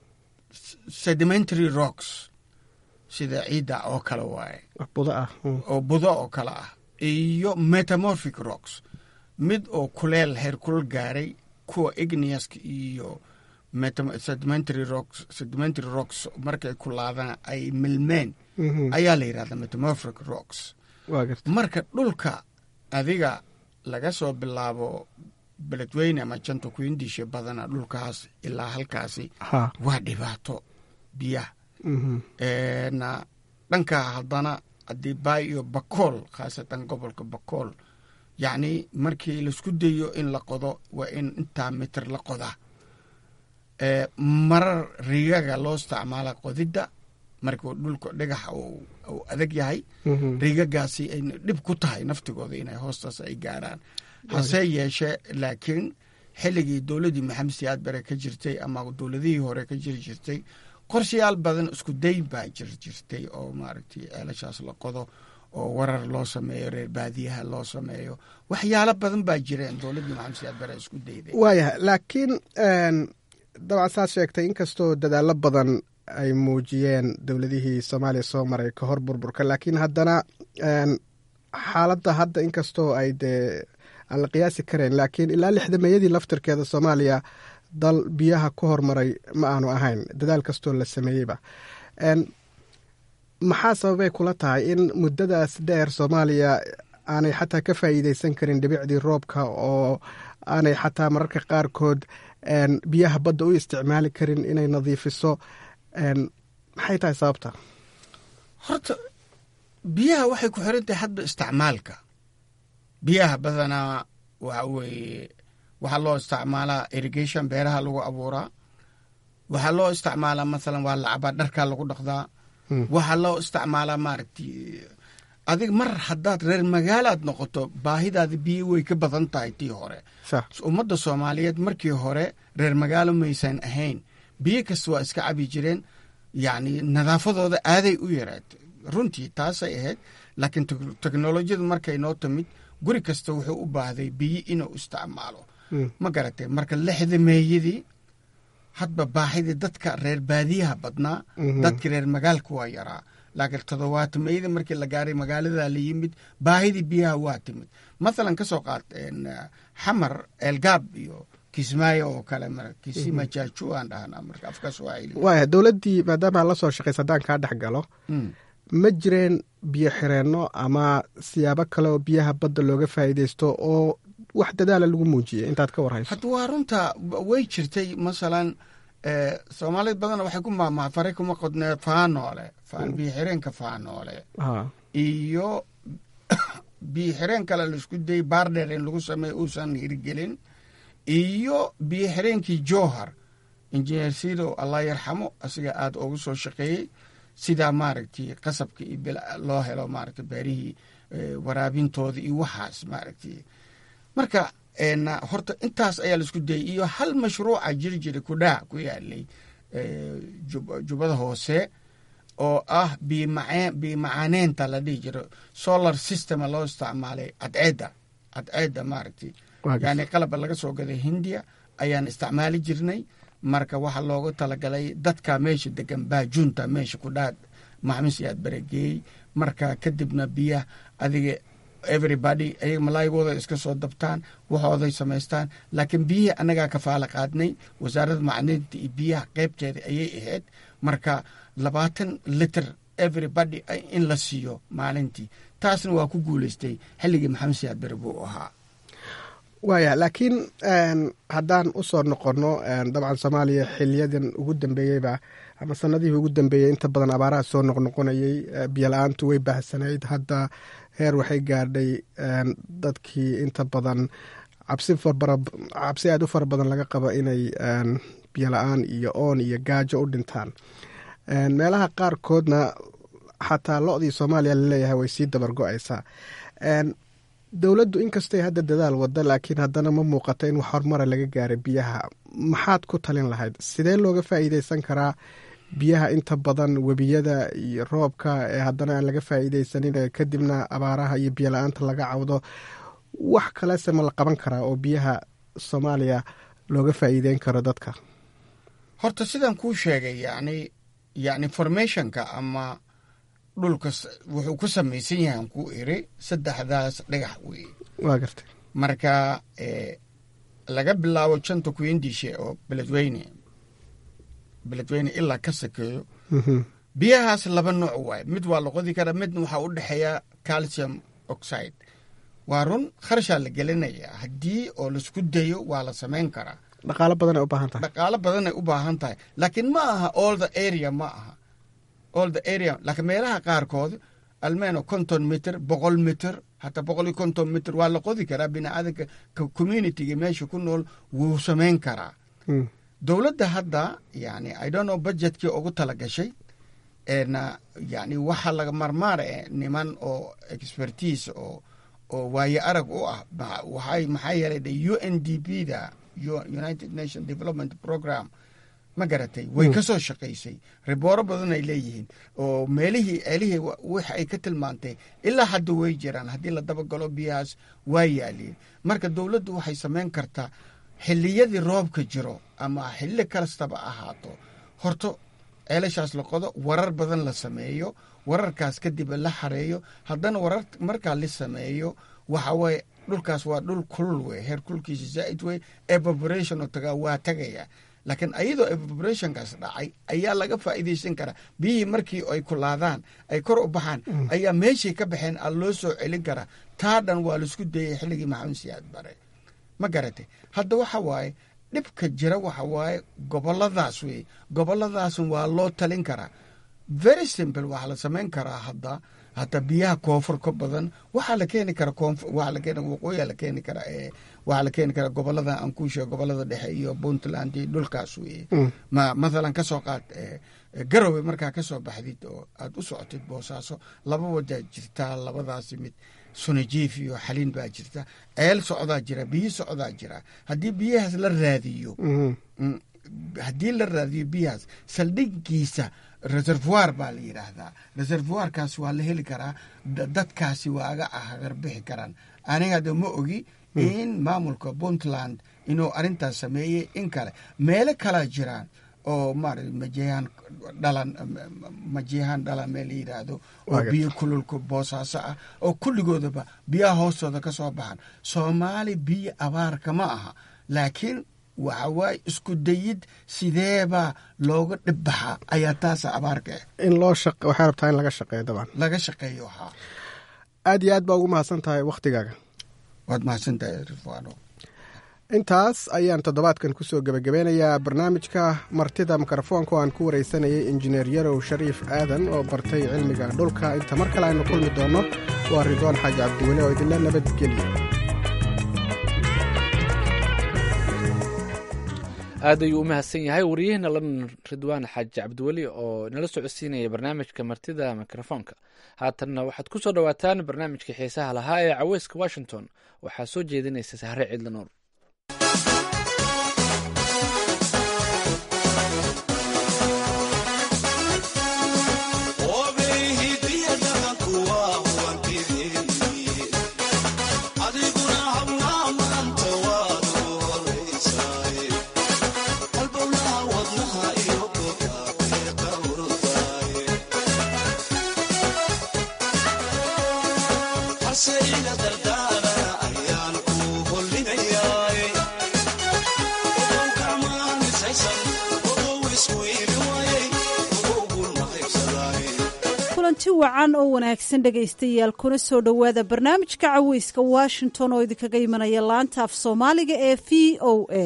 sedimentary rocks sida ciidda oo kale waaye budo ah oo budo oo kale ah iyo metamorphic rocks mid oo kuleel heer kulal gaaray kuwa igneouska iyo sedimentary rocks sedimentary rocks markay kulaadaan ay milmeen ayaa la yidhahdaa metamorphic rocks marka dhulka adiga laga soo bilaabo beledweyne ama janta kuindisha badana dhulkaas ilaa halkaasi waa dhibaato biyaha na dhankaa haddana haddii baay iyo bakool khaasatan gobolka bakool yacni markii laisku dayo in la qodo waa in intaa mitir la qodaa marar riigaga loo isticmaala qodidda markuu dhulka dhagaxa uu adag yahay riigagaasi ay dhib ku tahay naftigooda inay hoostaas ay gaaraan hase yeeshee laakiin xilligii dowladdii maxamed siyaad bare ka jirtay ama dowladihii hore ka jiri jirtay qorshayaal badan isku day baa jir jirtay oo maaragtay ceelashaas la qodo oo warar loo sameeyo reer baadiyaha loo sameeyo waxyaalo badan baa jireen dowladdii maxamed siyaad bare isku dayday waayahay laakiin dabcan saad sheegtay inkastoo dadaallo badan ay muujiyeen dowladihii soomaaliya soo maray ka hor burburka laakiin haddana xaaladda hadda inkastoo ay dee aan la qiyaasi karayn laakiin ilaa lixdameeyadii laftirkeeda soomaaliya dal biyaha ku hormaray ma aanu ahayn dadaal kastoo la sameeyeyba maxaa sababay kula tahay in muddadaas dheer soomaaliya aanay xataa ka faa'iideysan karin dhibicdii roobka oo aanay xataa mararka qaarkood biyaha badda u isticmaali karin inay nadiifiso maxay tahay sababta horta biyaha waxay ku xiran tahay hadba isticmaalka biyaha badanaa waxa weeye waxaa loo isticmaalaa irrigation beeraha lagu abuuraa waxaa loo isticmaalaa mathalan waa lacabaa dharkaa lagu dhaqdaa waxaa loo isticmaalaa maaragti adig mar haddaad reer magaalaad noqoto baahidaada biyo way ka badan tahay tii hore ummadda soomaaliyeed markii hore reer magaalo maysan ahayn biyo kasta waa iska cabi jireen yacni nadaafadooda aaday u yaraatay runtii taasay ahayd laakiin teknolojiyadu markay noo timid guri kasta wuxuu u baahday biyo inuu isticmaalo ma garatay marka lixda meeyadii hadba baahidii dadka reer baadiyaha badnaa dadkii reer magaalka waa yaraa laakiin toddobaatameeyadii markii la gaaray magaaladaa la yimid baahidii biyaha waa timid mathalan ka soo qaad xamar eelgaab iyo kismaayo oo kale kisima jaaju aan dhahnaa marka afka swahili waaya dowladdii maadaama la soo shaqaysa haddaan kaa dhex galo ma jireen biyo xireenno ama siyaabo kale oo biyaha badda looga faa'iidaysto oo wax dadaala lagu muujiyay intaad ka warhayso hadda waa runta way jirtay masalan soomaalid badanna waxay ku maamaha fare kuma qodnee faanoole biyo xireenka faanoole iyo biyo xireen kale laisku dayay baardheer in lagu sameeyo uusan hirgelin iyo biyo xireenkii jowhar injineer sido allah yarxamo asiga aada ugu soo shaqeeyey sidaa maaragtay qasabka iyo loo helo maaragtay beerihii waraabintooda iyo waxaas maaragtay marka horta intaas ayaa laisku dayay iyo hal mashruuca jiri jira kudhaa ku yaalay jubbada hoose oo ah biyo macaaneenta la dhihi jiro solar systema loo isticmaalay cadceedda cadceedda maaragtay yani qalaba laga soo gaday hindiya ayaan isticmaali jirnay marka waxaa loogu talagalay dadka meesha degan baajuunta meesha kudhaa maxamis yaad barageeyey marka kadibna biyaha adiga everybody ayaga malaayigooda iska soo dabtaan waxooday samaystaan laakiin biyihii annagaa kafaala qaadnay wasaaradda macdinta iyo biyaha qeybteeda ayay ahayd marka labaatan liter everybody in la siiyo maalintii taasna waa ku guuleystay xilligii maxamed siyaad bere buu ahaa waaya laakiin haddaan usoo noqonno dabcan soomaaliya xiliyadan ugu dambeeyeyba ama sanadihii ugu dambeeyey inta badan abaaraha soo noqnoqonayey biyola-aantu way baahsanayd hadda heer waxay gaadhay dadkii inta badan cabsi cabsi aada u fara badan laga qabo inay biyola-aan iyo oon iyo gaajo u dhintaan meelaha qaarkoodna xataa lo-dii soomaaliya laleeyahay way sii dabar go-aysaa dowladdu inkastay hadda dadaal wada laakiin haddana ma muuqato in wax horumara laga gaaray biyaha maxaad ku talin lahayd sidee looga faa'iideysan karaa biyaha inta badan webiyada iyo roobka ee haddana aan laga faa'iideysanin kadibna abaaraha iyo biyo la-aanta laga cawdo wax kalese ma la qaban karaa oo biyaha soomaaliya looga faa'iideyn karo dadka horta sidaan kuu sheegay yani yani formationka ama dhulka wuxuu ku samaysan yahay aan ku iri saddexdaas dhagax wey waa gartay marka laga bilaabo janta kuyindishe oo beledweyne beledweyne ilaa ka sakeeyo biyahaas laba nooc waaye mid waa la qodi karaa midna waxaa u dhexeeya calcium oxide waa run kharashaa la gelinayaa haddii oo laisku dayo waa la samayn karaa dhaqaalo badan ay u baahan tahay dhaqaalo badan ay u baahan tahay laakiin ma aha all the area ma aha all the area laakiin meelaha qaarkood almeno konton mitr boqol mitr hataa boqol iyo konton mitr waa la qodi karaa biniaadanka communityga meesha ku nool wuu samayn karaa dowladda hadda yani i don't know budgetkii ugu tala gashay na yani waxaa laga marmaara niman oo expertise oo oo waaye arag u ah waxay maxaa yeelay de u n d p da united nation development program ma garatay way ka soo shaqaysay ribooro badan ay leeyihiin oo meelihii ceelihii wix ay ka tilmaantay ilaa hadda way jiraan haddii la dabagalo biyahaas waa yaaliin marka dowladdu waxay samayn kartaa xilliyadii roobka jiro ama xilli kastaba ahaato horto ceelashaas la qodo warar badan la sameeyo wararkaas kadib la xareeyo haddana warar markaa la sameeyo waxa waye dhulkaas waa dhul kulul wey heer kulkiisa zaa'id wey evaporation oo tagaa waa tagaya laakiin ayadoo evaporationkaas dhacay ayaa laga faa'iidaysan karaa biyihii markii ay kulaadaan ay kor u baxaan ayaa meeshay ka baxeen a loo soo celin karaa taa dhan waa laisku dayay xilligii maxamed siyaad bare ma garatay hadda waxa waaye dhibka jira waxa waaye goboladaas wey goboladaas waa loo talin karaa very simple waxaa la samayn karaa hadda hataa biyaha koonfur ka badan waxaa la keeni kara koonfur waxaa la keeni waqooyiyaa la keeni kara ee waxaa la keeni kara gobolada aan kuu sheego gobolada dhexe iyo puntland iyo dhulkaas weye ma mathalan kasoo qaad garowe markaa kasoo baxdid oo aad u socotid boosaaso laba wadaa jirtaa labadaasi mid sunajiif iyo xaliin baa jirta ceel socdaa jira biyo socdaa jira haddii biyahaas la raadiyo haddii la raadiyo biyahaas saldhigiisa reservoir baa la yidhaahdaa reservoirkaas waa la heli karaa dadkaasi waaga hagarbixi karaan aniga de ma ogi in maamulka puntland inuu arintaas sameeyey in kale meelo kalaa jiraan oo maarata majeehaan dhalan majeehaan dhalan meel la yidhaahdo oo biyo kululka boosaaso ah oo kulligoodaba biyaha hoostooda ka soo baxan soomaali biyo abaarka ma aha laakiin waxa waaye isku dayid sideebaa looga dhibbaxa ayaa taasa abaarka ah in loo waxay rabtaa in laga shaqeeyo daban laga shaqeeyo haa aad iyo aad baa ugu mahadsan tahay wakhtigaaga waad mahadsan tahay rifano intaas ayaan toddobaadkan kusoo gebagabeynayaa barnaamijka martida mikrofoonka oo aan ku wareysanayay injineer yarow shariif aadan oo bartay cilmiga dhulka inta mar kale aynu kulmi doonno waa ridwaan xaaji cabdiweli oo idinla nabadgelya aad ayuu u mahadsan yahay wariyaheenna london ridwaan xaaji cabdiweli oo nala socodsiinaya barnaamijka martida mikrofoonka haatanna waxaad ku soo dhowaataan barnaamijka xiisaha lahaa ee caweyska washington waxaa soo jeedinaysa sahre ciidla nuur kulanti wacan oo wanaagsan dhegaystayaal kuna soo dhowaada barnaamijka caweyska washington oo idinkaga imanaya laanta af soomaaliga ee v o a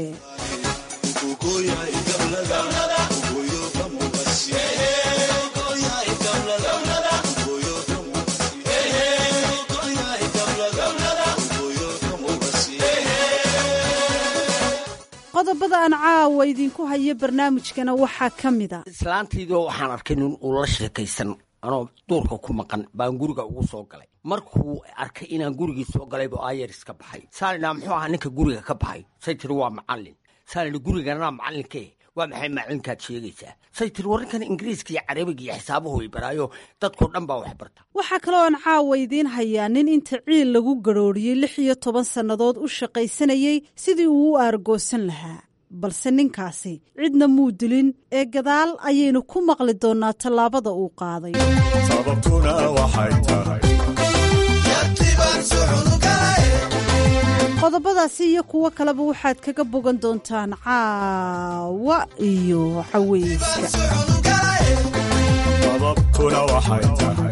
qodobada aan caawa idinku hayo barnaamijkana waxaa ka mid a islaantaydoo waxaan arkay nin uu la sheekaysan anoo duurka ku maqan baan guriga ugu soo galay markuu arkay inaan gurigii soo galaybu ayeris ka baxay saalidhaa muxuu ahaa ninka guriga ka baxay say tiri waa macallin saalidhi guriganaa macallinkee waa maxay macalinkaad sheegaysaa say tiri warrinkan ingiriiska iyo carabiga iyo xisaabuhu ay baraayo dadkoo dhan baa wax barta waxaa kaloo aan caawa idiin hayaa nin inta ciil lagu garhooriyey lix iyo toban sannadood u shaqaysanayey sidii uu u aargoosan lahaa balse ninkaasi cidna muu dilin ee gadaal ayaynu ku maqli doonnaa tallaabada uu qaaday sababtuna waxay tahay qodobadaasi iyo kuwo kaleba waxaad kaga bogan doontaan caawa iyo caweyska sababtuna waxay tahay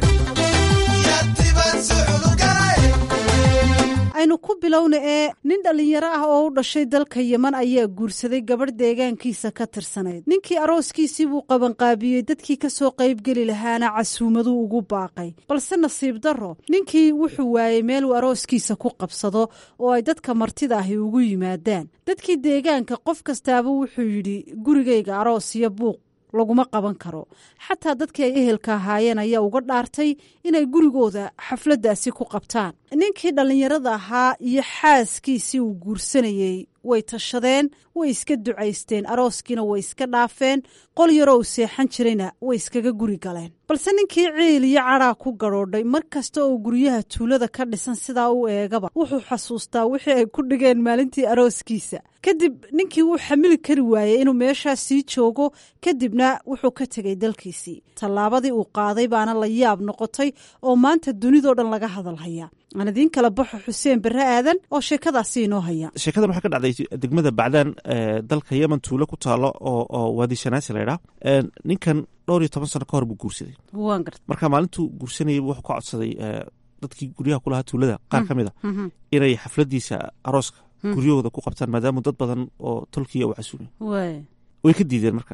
aynu ku bilowna ee nin dhallinyaro ah oo u dhashay dalka yeman ayaa guursaday gabadh deegaankiisa ka tirsanayd ninkii arooskiisii buu qabanqaabiyey dadkii ka soo qaybgeli lahaana casuumaduu ugu baaqay balse nasiib darro ninkii wuxuu waayey meel uu arooskiisa ku qabsado oo ay dadka martida ahi ugu yimaadaan dadkii deegaanka qof kastaaba wuxuu yidhi gurigayga aroos iyo buuq laguma qaban karo xataa dadkii ay ehelka ahaayeen ayaa uga dhaartay inay gurigooda xafladdaasi ku qabtaan ninkii dhallinyarada ahaa iyo xaaskiisii uu guursanayey way tashadeen way iska ducaysteen arooskiina way iska dhaafeen qol yaroo uu seexan jirayna way iskaga guri galeen balse ninkii ciil iyo cadhaa ku gadhoodhay mar kasta oo guryaha tuulada ka dhisan sidaa u eegaba wuxuu xasuustaa wixii ay ku dhigeen maalintii arooskiisa kadib ninkii wuu xamili kari waayey inuu meeshaa sii joogo kadibna wuxuu ka tegay dalkiisii tallaabadii uu qaaday baana la yaab noqotay oo maanta dunidoo dhan laga hadalhaya aan idiin kala baxo xuseen barre aadan oo sheekadaasi inoo haya sheekadan waxaa ka dhacday degmada bacdaan dalka yemen tuulo ku taalo oo waadi shanaasi laydhaa ninkan dhowr iyo toban sano ka hor buu guursaday waan garta marka maalintuu guursanayay wuxuu ka codsaday dadkii guryaha kulahaa tuulada qaar ka mid a inay xafladiisa arooska guryahooda ku qabtaan maadaama dad badan oo tolkiya u casuumay way ka diideen marka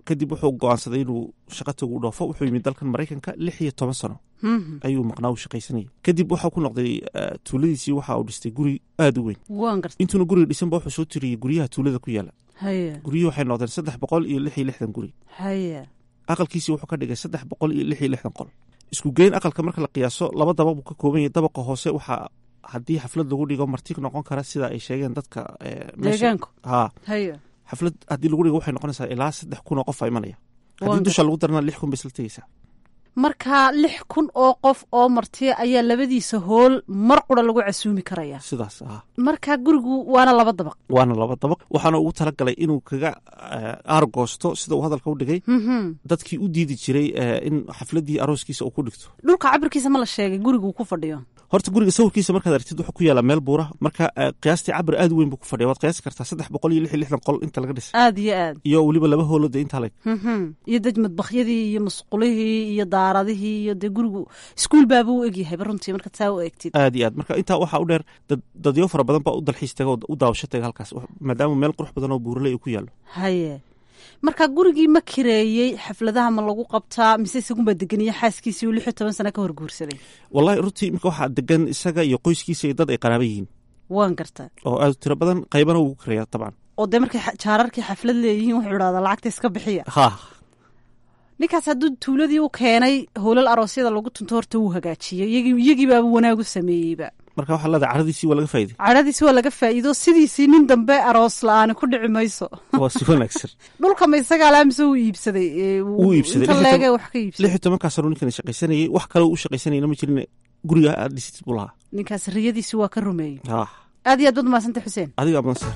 kadib wuxuu go-aansaday inuu shaqa tagu dhoofo wuxuu yimid dalkan maraykanka lix iyo toban sano ayuu maqnaa u shaqaysanayay kadib waxaa ku noqday tuuladiisii waxa uu dhistay guri aada u weyn intuuna guriga dhisanba wuxuu soo tiriyey guryaha tuulada ku yaala guryihii waxay noqdeen saddex boqol iyo lix iyo lixdan guri aqalkiisii wuxuu ka dhigay saddex boqol iyo lix iyo lixdan qol isku geyn aqalka marka la qiyaaso laba dabaq buu ka kooban yahay dabaqa hoose waxaa haddii xaflad lagu dhigo marti noqon kara sida ay sheegeen dadka ha xaflad haddii lagu dhigo waxay noqonaysaa ilaa saddex kun oo qof a imanaya haddii dusha lagu darana lix kun bay isla tegeysaa marka lix kun oo qof oo martiya ayaa labadiisa hool mar qura lagu casuumi karaya sidaas ah marka gurigu waana laba dabaq waana laba dabaq waxaana ugu talagalay inuu kaga aargoosto sida uu hadalka u dhigay dadkii u diidi jiray in xafladii arooskiisa uu ku dhigto dhulka cabirkiisa ma la sheegay gurigu ku fadhiyo horta guriga sawirkiisa markaad aragtid wuxuu ku yaala meel buura marka qiyaastii cabir aad u weyn buu ku fadhiya waad qiyaasi kartaa saddex boqol iyo lix iyo lixdan qol inta laga dhisay aad iyo aad iyo weliba laba hoolode intaa leg iyo dej madbakyadii iyo masqulihii iyo daaradihii iyo dee gurigu iskuul baaba u egyahayba runtii markaad saa u eegtid aad iyo aad marka intaa waxaa u dheer dadyo fara badan baa u dalxiis taga oo u daawasho taga halkaas maadaama meel qurux badan oo buuraley uu ku yaalo haye marka gurigii ma kireeyey xafladaha ma lagu qabtaa mise isagunbaa degeniya xaaskiisii uu lix iyo toban sana ka horguursaday wallahi runtii imika waxaa degan isaga iyo qoyskiisa iyo dad ay qaraaba yihiin waan gartaa oo aad tiro badan qaybana ugu kireeya dabcan oo dee markay jaararkii xaflad leeyihiin wuxuu idhahdaa lacagta iska bixiya ha ninkaas hadduu tuuladii u keenay howlal aroosyada lagu tunto horta wuu hagaajiyey iyagii baaba wanaagu sameeyeyba marka waxaa leedahay caradiisii waa laga faa'iday cadhadiisi waa laga faa'iido sidiisii nin dambe aroos la-aani ku dhici mayso waa si wanaagsan dhulka ma isagaa laa mise wuu iibsaday wuu iibsaday inta leege wax ka iibsaday lix iyo tobankaa sano ninkan shaqaysanayay wax kale u shaqaysanayna ma jirin guriga aad dhisitid buu lahaa ninkaas riyadiisi waa ka rumeeyey ha aad iyo aad baad umahadsantay xuseen adiga mansar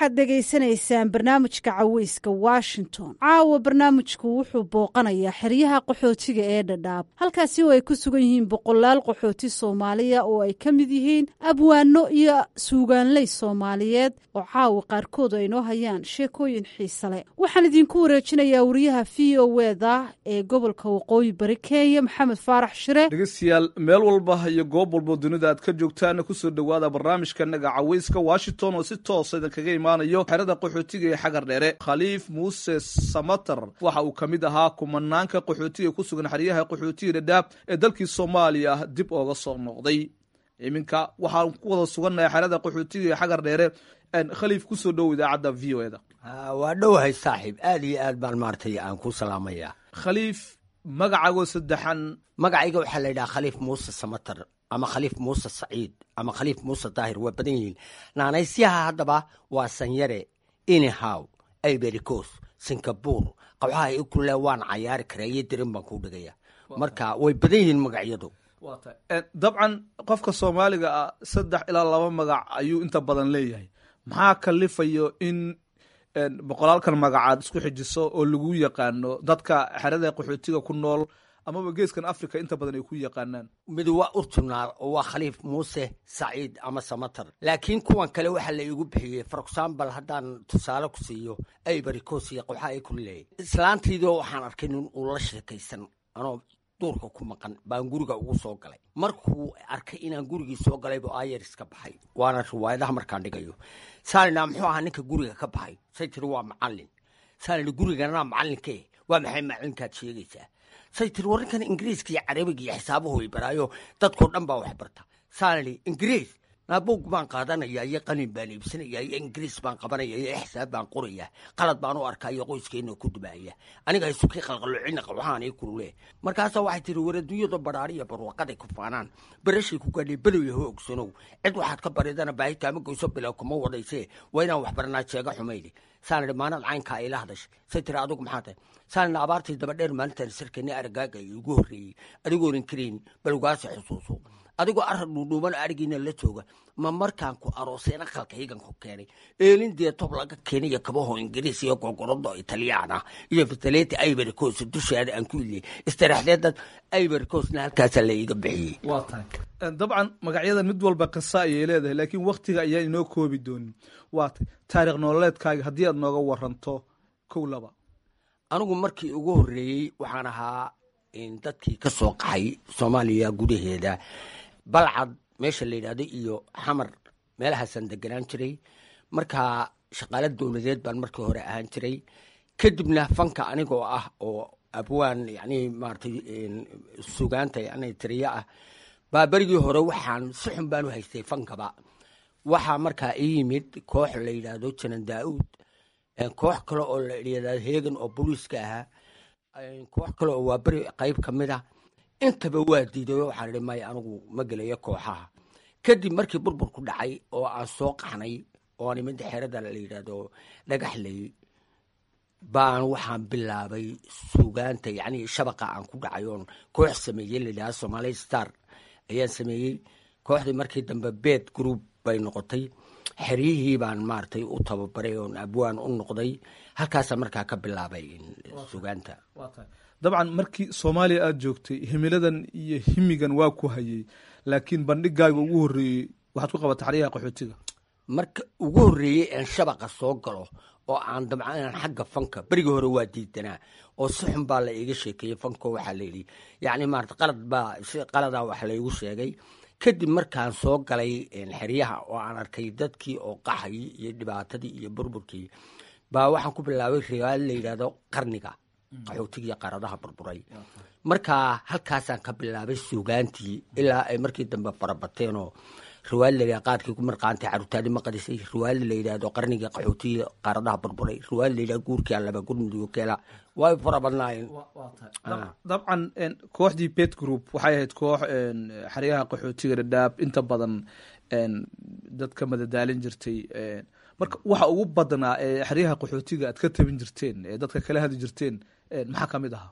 waxaad dhegaysanaysaan barnaamijka caweyska washington caawa barnaamijku wuxuu booqanayaa xeryaha qaxootiga ee dhadhaab halkaasi oo ay ku sugan yihiin boqolaal qaxooti soomaaliya oo ay ka mid yihiin abwaano iyo suugaanley soomaaliyeed oo caawa qaarkood ay noo hayaan sheekooyin xiise leh waxaan idinku wareejinayaa wariyaha v o eda ee gobolka waqooyi bari kenya maxamed faarax shire dhegeystayaal meel walba iyo goob walbo dunida aad ka joogtaan kusoo dhowaada barnaamijkanaga caweyska washington oo si toosa idinkaga imaanayo xerada qaxootiga ee xagar dheere khaliif muuse samater waxa uu ka mid ahaa kumanaanka qaxootiga ku sugan xeryaha qaxootiga dhadhaab ee dalkii soomaaliya dib ooga soo noqday iminka waxaan ku wada sugannahay xerada qaxootiga ee xagar dheere khaliif kusoo dhow idaacadda v o eda waa dhowahay saaxiib aad iyo aad baan maaragtay aan ku salaamaya khaliif magacaago saddexan magacayga waxaa la yidhaha khaliif muuse samater ama khaliif muuse saciid ama khaliif muuse daahir waa badan yihiin naanaysyaha haddaba waa sanyare inihow ibericos singabur qabxaha i kule waan cayaari karaa iyo dirin baan kuu dhigaya marka way badan yihiin magacyadu dabcan qofka soomaaliga ah saddex ilaa laba magac ayuu inta badan leeyahay maxaa kalifayo in boqolaalkan magacaad isku xijiso oo lagu yaqaano dadka xerada qaxootiga ku nool amaba geeskan africa inta badan ay ku yaqaanaan mid waa urtunaar oo waa khaliif muuse saciid ama samater laakiin kuwan kale waxaa la iigu bixiyey for example haddaan tusaale ku siiyo ibericos iyo qabxa ay ku leeyay islaantaydoo waxaan arkay nin uu la sheekaysan anoo duurka ku maqan baan guriga ugu soo galay markuu arkay inaan gurigii soo galaybu ayeris ka baxay waana riwaayadaha markaan dhigayo saalina muxuu ahaa ninka guriga ka baxay say tiri waa macalin saalina guriganaa macalinke waa maxay macalinkaad sheegaysaa say tiri warrinkan ingiriiska iyo carabiga iyo xisaabuhu way baraayo dadkoo dhan baa wax barta saalini ingiriis naabuug baan qaadanaya iyo qalin baan iibsanaya iyo ingiriis baan qabanaya iyo xisaab baan qoraya qalad baan u arkaa iyo qoyskeena ku dubaaya aniga haysukii qalqaloocina waxaan ii kulule markaasaa waxay tiri war adduunyada baraariya barwaqaday ku faanaan barashay ku gaadhay below ho ogsanow cid waxaad ka baridana baahi kaama goyso bilow kuma wadayse waa inaan wax baranaa jeega xumaydi saan idhi maanad caynkaa ila hadashay say tiri adigu maxaa tahay saan idhi abaartii daba dheer maalintaan sarkani aragaaga iyo ugu horreeyey adigoonan karayn balgaasi xusuuso adigoo arag dhuudhuuban arigiina la jooga ma markaan ku arooseen aqalkaygan ku keenay eelin dee tob laga keenayo kabaho ingiriis iyo gogorodo italiyaan ah iyo fitaleti ibericos dushaada aan ku iliyey istaraxdeedad ibericosna halkaasaa la iiga bixiyey dabcan magacyadan mid walba qisa ayay leedahay laakiin waktiga ayaan inoo koobi doonin waa tay taarikh nololeedkaaga haddii aad nooga waranto kow laba anigu markii ugu horreeyey waxaan ahaa dadkii ka soo qaxay soomaaliya gudaheeda balcad meesha la yidhahdo iyo xamar meelahaasaan deganaan jiray markaa shaqaalo dowladeed baan markii hore ahaan jiray kadibna fanka anigoo ah oo abwaan yani maratay sugaanta yani tiriyo ah baa berigii hore waxaan si xun baan u haystay fankaba waxaa markaa ii yimid koox la yidhaahdo janan daa-uud koox kale oo la yidhahdo heegan oo booliiska ahaa koox kale oo waa beri qayb ka mid a intaba waa diidayo waxaan idhi maya anigu ma gelayo kooxaha kadib markii burburku dhacay oo aan soo qaxnay oo aan imid xerada la yidhaahdo dhagaxley baan waxaan bilaabay sugaanta yacni shabaqa aan ku dhacay oon koox sameeyey la yidhahdo somali star ayaan sameeyey kooxdii markii dambe bed group bay noqotay xeryihii baan maaragtay u tababaray oon abwaan u noqday halkaasa markaa ka bilaabay sugaanta dabcan markii soomaaliya aada joogtay himiladan iyo himigan waa ku hayey laakiin bandhigaaga ugu horreeyey waxaad ku qabatay xaryaha qaxootiga marka ugu horreeyey aan shabaqa soo galo oo aan dabca inaan xagga fanka berigii hore waa diidanaa oo si xun baa la iiga sheekeeyey fanko waxaa la yidhi yacni maarata qalad baa si qaladaa wax laygu sheegay kadib markaan soo galay xeryaha oo aan arkay dadkii oo qaxay iyo dhibaatadii iyo burburkii baa waxaan ku bilaabay riwaayad la yidhahdo qarniga qaxootigiiyo qaaradaha burburay markaa halkaasaan ka bilaabay suugaantii ilaa ay markii dambe farabateen oo riwaayad la yidhahdo qaadkii ku marqaantay carruurtaadi ma qadisay riwaayad la yidhahdo qarniga qaxootigiiyo qaaradaha burburay riwaayad la yidhahdo guurkii allaba gurmudigo keela way fara badnaayeen dabcan kooxdii bet group waxay ahayd koox xeryaha qaxootiga dhadhaab inta badan dad ka madadaalin jirtay marka waxa ugu badnaa ee xeryaha qaxootiga aad ka tabin jirteen ee dadka kala hadli jirteen maxaa ka mid ahaa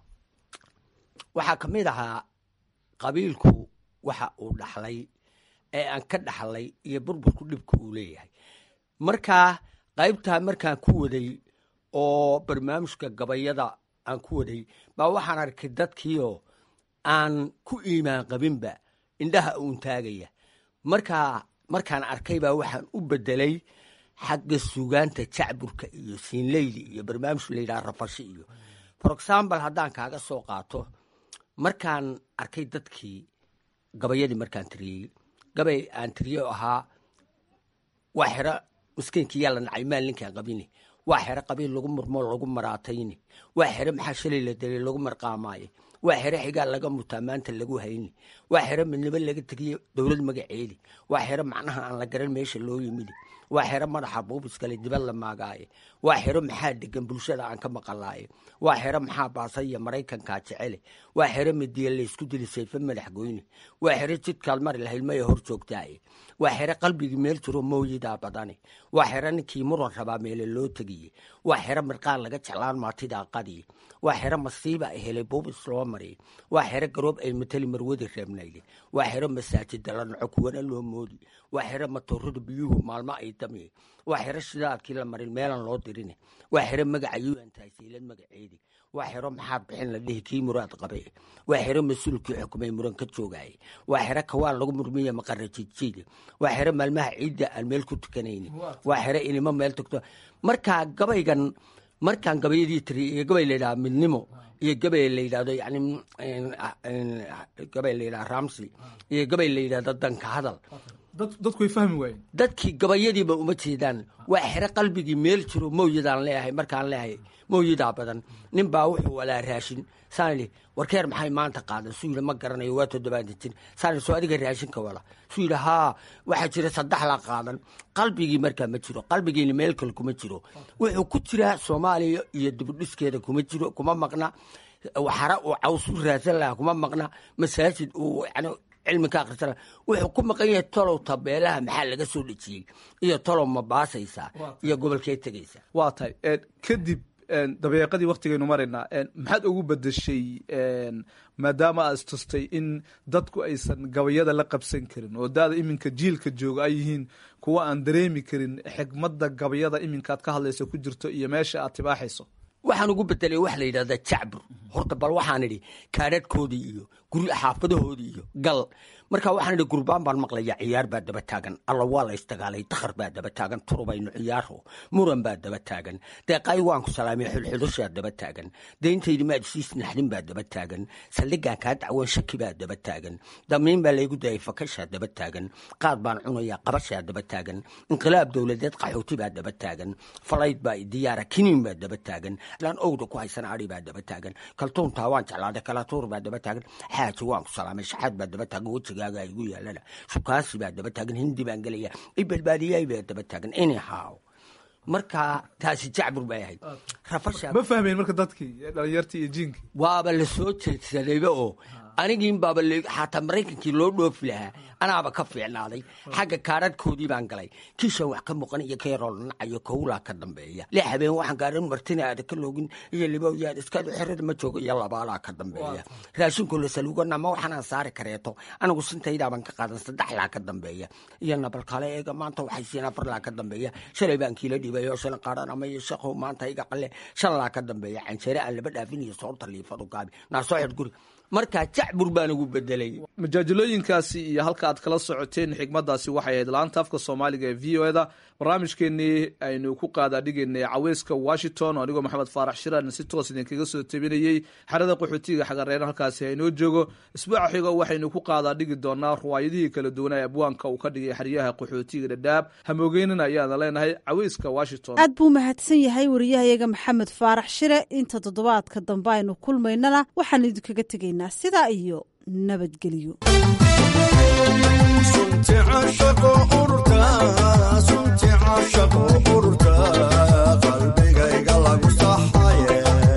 waxaa ka mid ahaa qabiilku waxa uu dhaxlay ee aan ka dhaxlay iyo burburku dhibka uu leeyahay markaa qaybtaa markaan ku waday oo barnaamijka gabayada aan ku waday baa waxaan arkay dadkiioo aan ku iimaan qabinba indhaha uun taagaya markaa markaan arkay baa waxaan u bedelay xagga sugaanta jacburka iyo siinleyli iyo barnaamij layidhaha rafashi iyo for example haddaan kaaga soo qaato markaan arkay dadkii gabayadii markaan tiriyey gabay aan tiriye ahaa waa xero miskiinkii yaa la nacay maal ninkaan qabine waa xero qabiil lagu murmoo lagu maraatayne waa xero maxaa shalay la delay lagu marqaamaaye waa xero xigaa laga mutaa maanta lagu hayni waa xero midnimo laga tegiye dowlad magaceedi waa xero macnaha aan la garan meesha loo yimidi waa xero madaxa buubiskale dibad la maagaaye waa xero maxaa degan bulshada aan ka maqalaaye waa xero maxaa baasaya maraykankaa jecele waa xero midiya laysku dili sayfe madax goyne waa xero jidkaad mari lahayd maya hor joogtaaye waa xero qalbigii meel jiro mooyidaa badane waa xero ninkii muran rabaa meele loo tegiye waa xero mirqaan laga jeclaan maatidaa qadiye waa xero masiiba ay helay buubis loo mariye waa xero garoob ay mateli marwadi reebnayle waa xero masaajida la naco kuwana loo moodi waa xero matoorada biyuhu maalmo ay damiye waa xero shidaadkii la marin meelan loo dirine waa xero magaca yuantasiilad magaceedi waa xero maxaad bixin la dhihi kii muraad qabe waa xero mas-uulkii xukumay muran ka joogaye waa xero kawaan lagu murmiya maqara jiidjiide waa xero maalmaha ciidda aan meel ku tukanayni waa xero inimo meel tagto markaa gabaygan markaan gabayadii tiri iyo gabay layidhaha midnimo iyo gabay layidhahdo yani gabay layidhaha ramsi iyo gabay layidhahdo danka hadal dadku way fahmi waayeen dadkii gabayadiiba uma jeedaan waa xero qalbigii meel jiro mawyadaan leeyahay markaan leeyahay mawyadaa badan nin baa wuxuu walaa raashin saan idhi warkeer maxay maanta qaadan suu yidhi ma garanayo waa toddobaatan jir saan idhi soo adiga raashinka wala suu yidhi haa waxaa jira saddex la qaadan qalbigii markaa ma jiro qalbigiina meel kale kuma jiro wuxuu ku jiraa soomaaliya iyo dibudhiskeeda kuma jiro kuma maqna waxara uu caws u raadsan lahaa kuma maqna masaajid uu yani cilmi ka akhrisana wuxuu ku maqan yahay tolow tabeelaha maxaa laga soo dhejiyey iyo tolow ma baasaysaa iyo gobolkee tegaysaa waa tahay kadib dabeeqadii waktigaynu maraynaa maxaad ugu bedeshay maadaama aad istustay in dadku aysan gabayada la qabsan karin oo daada iminka jiilka jooga ay yihiin kuwa aan dareemi karin xigmadda gabayada iminkaad ka hadlayso ku jirto iyo meesha aad tibaaxayso waxaan ugu bedelay waxa la yidhahdaa jacbur horta bal waxaan idhi kaadhadhkoodii iyo guri xaafadahoodii iyo gal marka waxaan idhi gurbaan baan maqlaya ciyaar baa daba taagan alla waa la isdagaalay dakhar baa daba taagan turubayno ciyaaro muran baa daba taagan deeqay waan ku salaamay xulxulushaa daba taagan deyntaydi maad siis naxdin baa daba taagan saldhigaan kaa dacwan shaki baa daba taagan damiin baa laygu dayay fakashaa daba taagan qaad baan cunayaa qabashaa daba taagan inqilaab dowladeed qaxooti baa daba taagan falayd baa diyaara kiniin baa daba taagan laan owda ku haysan ari baa daba taagan kaltuuntaa waan jeclaaday kalatuur baa daba taagan xaaji waan ku salaamay shaxaad baa daba taagan wejigaaga igu yaalana sukaasi baa daba taagan hindi baan gelaya ibalbaadiyay baa daba taagan anyhow marka taasi jacbur bay ahayd ma fahmayn marka dadkii dhalinyartii iyo jiinkii waaba la soo jeedsadayba oo anigiin baaba xataa maraykankii loo dhoofi lahaa anaaba ka fiicnaaday xagga kaadhadhkoodii baan galay kiishan wax ka muuqan iyo keeroo nacayo kowlaa ka dambeeya lix habeen waxaan gaarin martina aada ka loogin iyo libowyaad iskaadu xerada ma joogo iyo labaalaa ka dambeeya raashinkoo la salugana ma waxaanaan saari kareeto anigu sintaydaaban ka qaadan saddexlaa ka dambeeya iyo nabalkale eega maanta waxay siin afarlaa ka dambeeya shalay baan kiila dhibay oo shan qaaran ama iyo shaqow maanta iga qale shan laa ka dambeeya canjeere aan laba dhaafin iyo soorta liifadu gaabi naasoo xidh guri markaa jacbur baan ugu bedelay majaajilooyinkaasi iyo halka aad kala socoteen xigmadaasi waxay ahayd laanta afka soomaaliga ee v o eda barnaamijkeenii aynu ku qaadaadhigaynay caweyska washington oo anigoo maxamed faarax shiraan si toos idinkaga soo tabinayey xerada qaxootiga xagareena halkaasi haynoo joogo isbuuca xigo waxaynu ku qaadaadhigi doonaa ruwaayadihii kala duwanaa ee abwaanka uu ka dhigay xeryaha qaxootiga dhadhaab hamoogeynina ayaana leenahay caweyska washington aad buu mahadsan yahay wariyahayaga maxamed faarax shire inta toddobaadka dambe aynu kulmaynana waxaan idinkaga tegaynaa sidaa iyo nabadgelyo qalbigayga lagu saxaye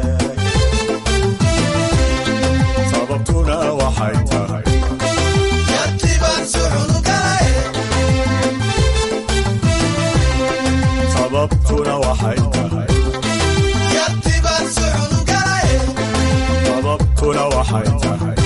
sababtuna waxay tahay sababtuna waxay tahay sababtuna waxay tahay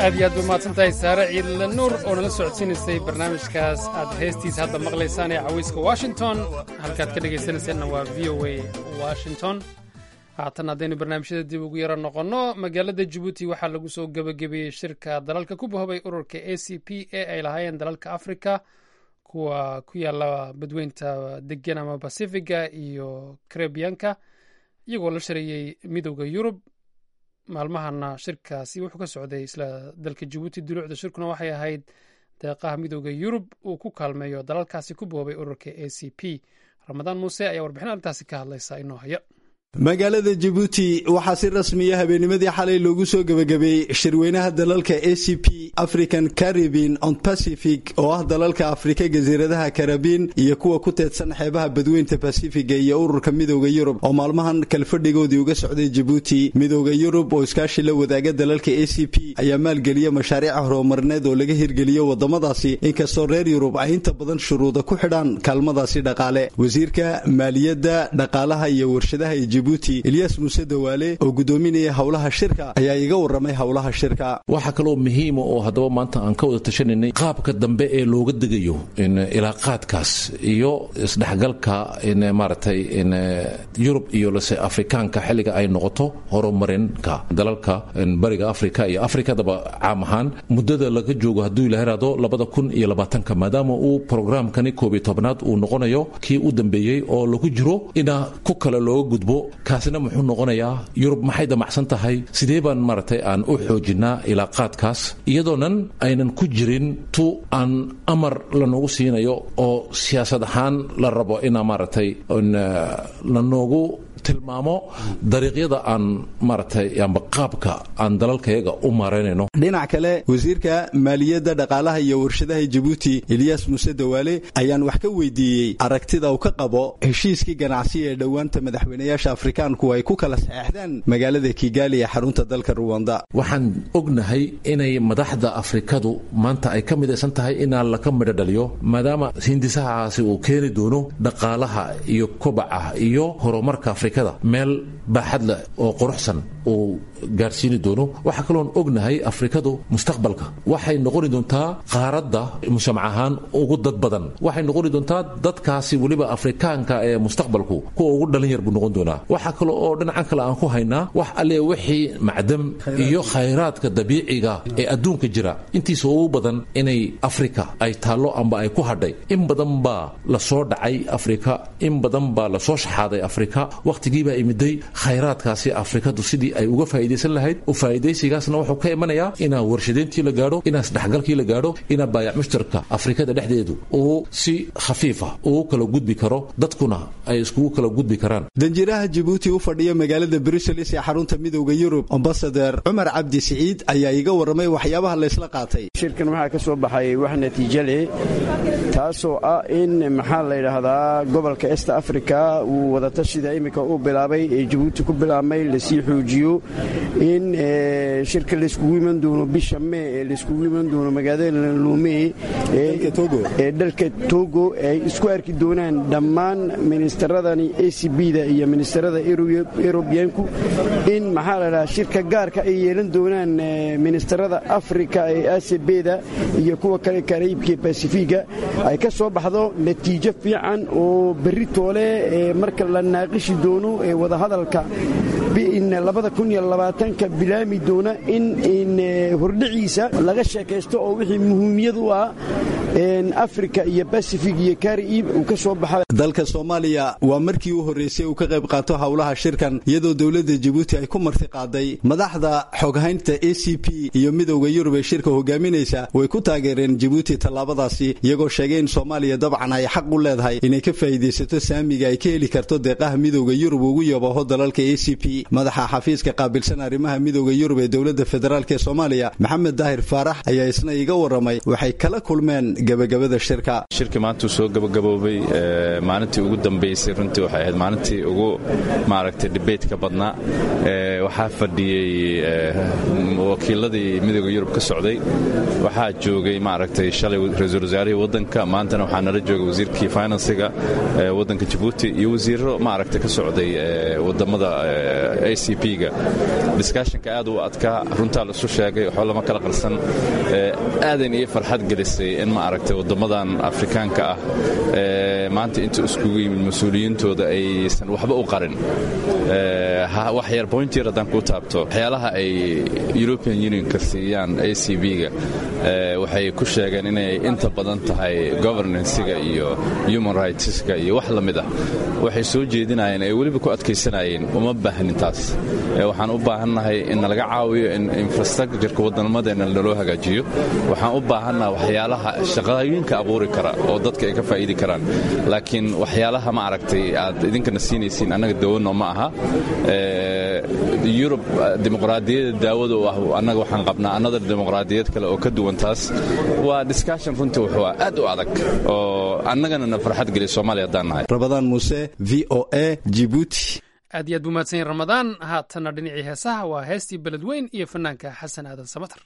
aad iyo aad bay mahadsan tahay saare ciidle nuur oo nala socodsiinaysay barnaamijkaas aad heestiisa hadda maqlaysaan ee cawayska washington halkaad ka dhegaysanaysaanna waa v o a washington haatan haddaynu barnaamijyada dib ugu yaro noqonno magaalada jabuuti waxaa lagu soo gebagabeeyey shirka dalalka ku bahobay ururka a c p ee ay lahaayeen dalalka africa kuwa ku yaala badweynta degan ama bacifiga iyo karebiyanka iyagoo la shareeyey midowda yurub maalmahana shirkaasi wuxuu ka socday isla dalka jabuuti duluucda shirkuna waxay ahayd deeqaha midowda yurub uu ku kaalmeeyo dalalkaasi ku boobay ururka a c p ramadaan muuse ayaa warbixin arrintaasi ka hadlaysa inoo haya magaalada jabuuti waxaa si rasmiya habeennimadii xalay loogu soo gebagabeeyey shirweynaha dalalka a c p african caribin on pacific oo ah dalalka afrika jasiiradaha karabiin iyo kuwa ku teedsan xeebaha badweynta basifiga iyo ururka midowda yurub oo maalmahan kalfadhigoodii uga socday jabuuti midowda yurub oo iskaashi la wadaaga dalalka a c p ayaa maalgeliya mashaariica horumarneed oo laga hirgeliyo wadamadaasi inkastoo reer yurub ay inta badan shuruuda ku xidhaan kaalmadaasi dhaqaale wasiirka maaliyadda dhaqaalaha iyo warshadaha jabuuti eliyas muuse dawaale oo gudoominaya howlaha shirka ayaa iga waramay howlaha shirka waxaa kaloo muhiima oo haddaba maanta aan ka wada tashananay qaabka dambe ee looga degayo ilaaqaadkaas iyo isdhexgalka maaragtay yurub iyo lase afrikaanka xilliga ay noqoto horumarinka dalalka bariga afrika iyo afrikadaba caam ahaan muddada laga joogo hadduu ila heraado labada kun iyo labaatanka maadaama uu programkani koob iyo tobnaad uu noqonayo kii u dambeeyey oo lagu jiro ina ku kale looga gudbo kaasina muxuu noqonayaa yurub maxay damacsan tahay sidee baan maaragtay aan u xoojinaa ilaaqaadkaas iyadoonan aynan ku jirin tu aan amar lanoogu siinayo oo siyaasad ahaan la rabo inaa maaragtay lanoogu tilmaamo dariiqyada aan maaragtay amba qaabka aan dalalkayaga u maaraynayno dhinac kale wasiirka maaliyadda dhaqaalaha iyo warshadaha jabuuti eliyas muuse dawaale ayaan wax ka weydiiyey aragtida uu ka qabo heshiiskii ganacsi ee dhowaanta madaxweynayaasha afrikaanku ay ku kala saxeexdeen magaalada kigaali ee xarunta dalka ruwanda waxaan ognahay inay madaxda afrikadu maanta ay ka midaysan tahay inaa laka midho dhaliyo maadaama hindisahaasi uu keeni doono dhaqaalaha iyo kobaca iyo horumarka afrikada meel baaxad leh oo quruxsan uu gaarsiini doono waxaa kaloon ognahay afrikadu mustaqbalka waxay noqoni doontaa qaaradda mujtamac ahaan ugu dad badan waxay noqoni doontaa dadkaasi weliba afrikaanka ee mustaqbalku kuwa ugu dhalin yar buu noqon doonaa waxaa kale oo dhinacan kale aan ku haynaa wax alle wixii macdam iyo khayraadka dabiiciga ee adduunka jira intiisa ugu badan inay afrika ay taallo amba ay ku hadhay in badan baa lasoo dhacay afrika in badan baa lasoo shaxaaday afrika wakhtigiibaa imiday khayraadkaasi afrikadu sidii ay uga faa'idaysan lahayd u faa'idaysigaasna wuxuu ka imanayaa inaa warshadeyntii la gaadho inaa isdhexgalkii la gaadho inaa baayac mushtarka afrikada dhexdeedu uu si khafiifa ugu kala gudbi karo dadkuna ay iskugu kala gudbi karaan danjiraha jabuuti u fadhiya magaalada bruseles ee xarunta midowda yurub ambasader cumar cabdi siciid ayaa iga warramay waxyaabaha laysla qaatay shirkan waxaa ka soo baxay wax natiijo leh taasoo ah in maxaa la yidhaahdaa gobolka est africa uu wadatashida iminka uu bilaabay ee jabuuti ku bilaabmay lasii xoojiyo in shirka layskugu iman doono bisha mee ee layskugu iman doono magaalada lume ee dalka togo ay isku arki doonaan dhammaan ministeradani a c b-da iyo ministerada erobiyanku in maxaa la dhahaa shirka gaarka ay yeelan doonaan ministerada afrika ee a c b-da iyo kuwa kale karaibka basifiga ay ka soo baxdo natiijo fiican oo berri toole marka la naaqishi doono ee wadahadalka ka bilaami doona in hordhiciisa laga sheekaysto oo wixii muhiimiyad u ah afrika iyo basifig iyo kariib uu ka soo baxa dalka soomaaliya waa markii u horreysay uu ka qayb qaato howlaha shirkan iyadoo dowladda jabuuti ay ku marti qaaday madaxda xoghaynta a c p iyo midowda yurub ee shirka hogaaminaysa way ku taageereen jabuuti tallaabadaasi iyagoo sheegay in soomaaliya dabcan ay xaq u leedahay inay ka faa'iidaysato saamiga ay ka heli karto deeqaha midowda yurub ugu yabaho dalalka a c p madaxa xafiiska qaabilsan arrimaha midowda yurub ee dowladda federaalk ee soomaaliya maxamed daahir faarax ayaa isna iga warramay waxay kala kulmeen gebagabada shirka shirkii maantuu soo gabagaboobay maalintii ugu dambaysay runtii waxay ahayd maalintii ugu maaragtay dibaytka badnaa waxaa fadhiyey wakiiladii midooda yurub ka socday waxaa joogay maaragtay shalay ra-iisul wasaarihii waddanka maantana waxaa nala joogay wasiirkii finansiga waddanka jabuuti iyo wasiiro maaragtay ka socday wadamada a c p-ga diskashinka aad u adkaa runtaa la isu sheegay waxba lama kala qarsan aadan iyo farxad gelisay in maaragtay wadamadan afrikaanka ah maanta inta iskugu yimid mas-uuliyiintooda aysan waxba u qarin wax yar bointyar haddaan kuu taabto waxyaalaha ay european unionka siiyaan a c b-ga waxay ku sheegeen inay inta badan tahay governansiga iyo human rightska iyo wax la mid ah waxay soo jeedinayeen ay weliba ku adkaysanayeen uma baahnin taas waxaan u baahannahay in nalaga caawiyo in infrastructureka wadamadeena naloo hagaajiyo waxaan u baahannaha waxyaalaha shaqooyinka abuuri kara oo dadka ay ka faa'iidi karaan laakiin waxyaalaha ma aragtay aad idinkana siinaysiin annaga dawano ma aha yurub dimuqraadiyadda daawada u ah annaga waxaan qabnaa another dimuqraadiyad kale oo ka duwan taas waa discussion runtii wuxuu aad u adag oo annagana na farxad geliya soomaaliya haddaan nahay rabadaan muuse v o a jibuuti aad iyo aad buu mahadsan yahin ramadaan haatanna dhinacii heesaha waa heestii beledweyn iyo fanaanka xasan aadan samatar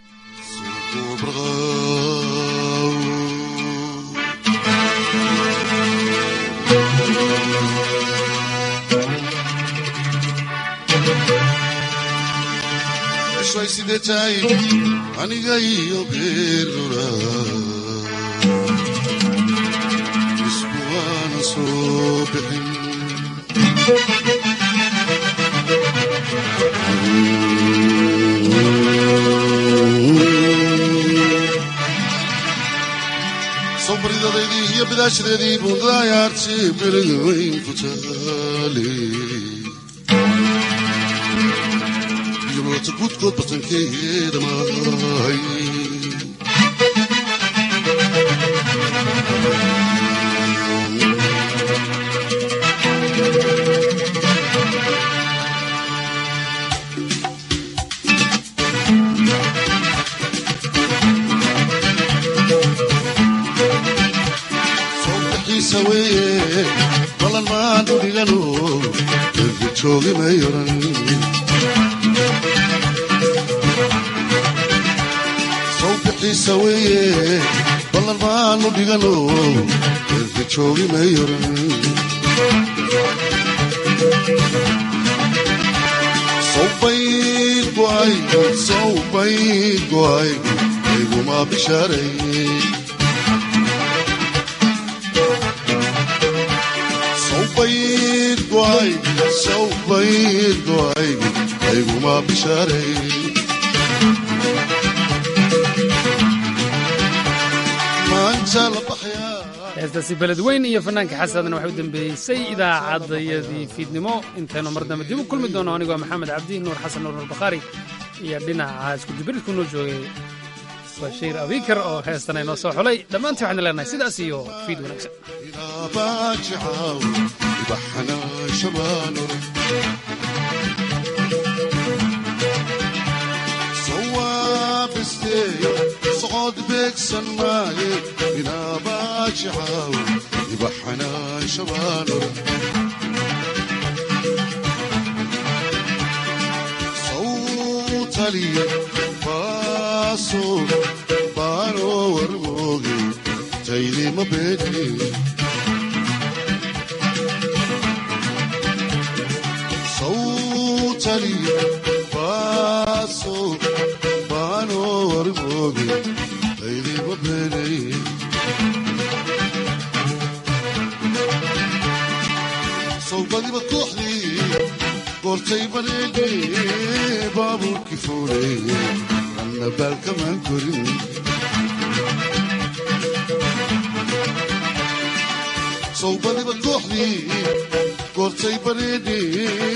ishay sidee tahay aniga iyo geerura isku waana soo bixin sawbaridadeydii iyo bidaashadeedii buundaayaarti beriga weyn ku taale yolota gudkood batankeeda maahay sawbixiisa weeye balan maanu dhigano erga joogi may oran sawbixiisa weeye ballan maanu dhigano erga joogi may oran sawbayd go'ay sawbayd go'ay ayguma bishaaray sawbayd go'ay sawbayd go'ay ayguma bishaaray heestaasi beledweyn iyo fanaanka xasadna waxay u dambeeysay idaacadayadii fiidnimo intaynu mar dambe dib u kulmi doono anigoo maxamed cabdi nuur xasan nuur nuur bakhaari iyo dhinaca iskudubiridku noo joogay bashiir abikar oo heestan inoo soo xulay dhammaantii waxaan leenahay sidaas iyo fiid wanaagsan socod beegsan maaye inaabaajicaw ibaxanaan shabaanor sawtaliya baaso baano warmooge taydima beedni sawtaliya baaso baano warmooge taydima beedni sawbadiba kooxdii goortay baneedhe baabuurkii fuuleye anna baalkamaan korin sawbadiba kooxdii goortay baneedhe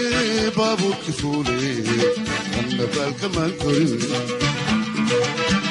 baabuurkii fuuleye anna baalkamaan korin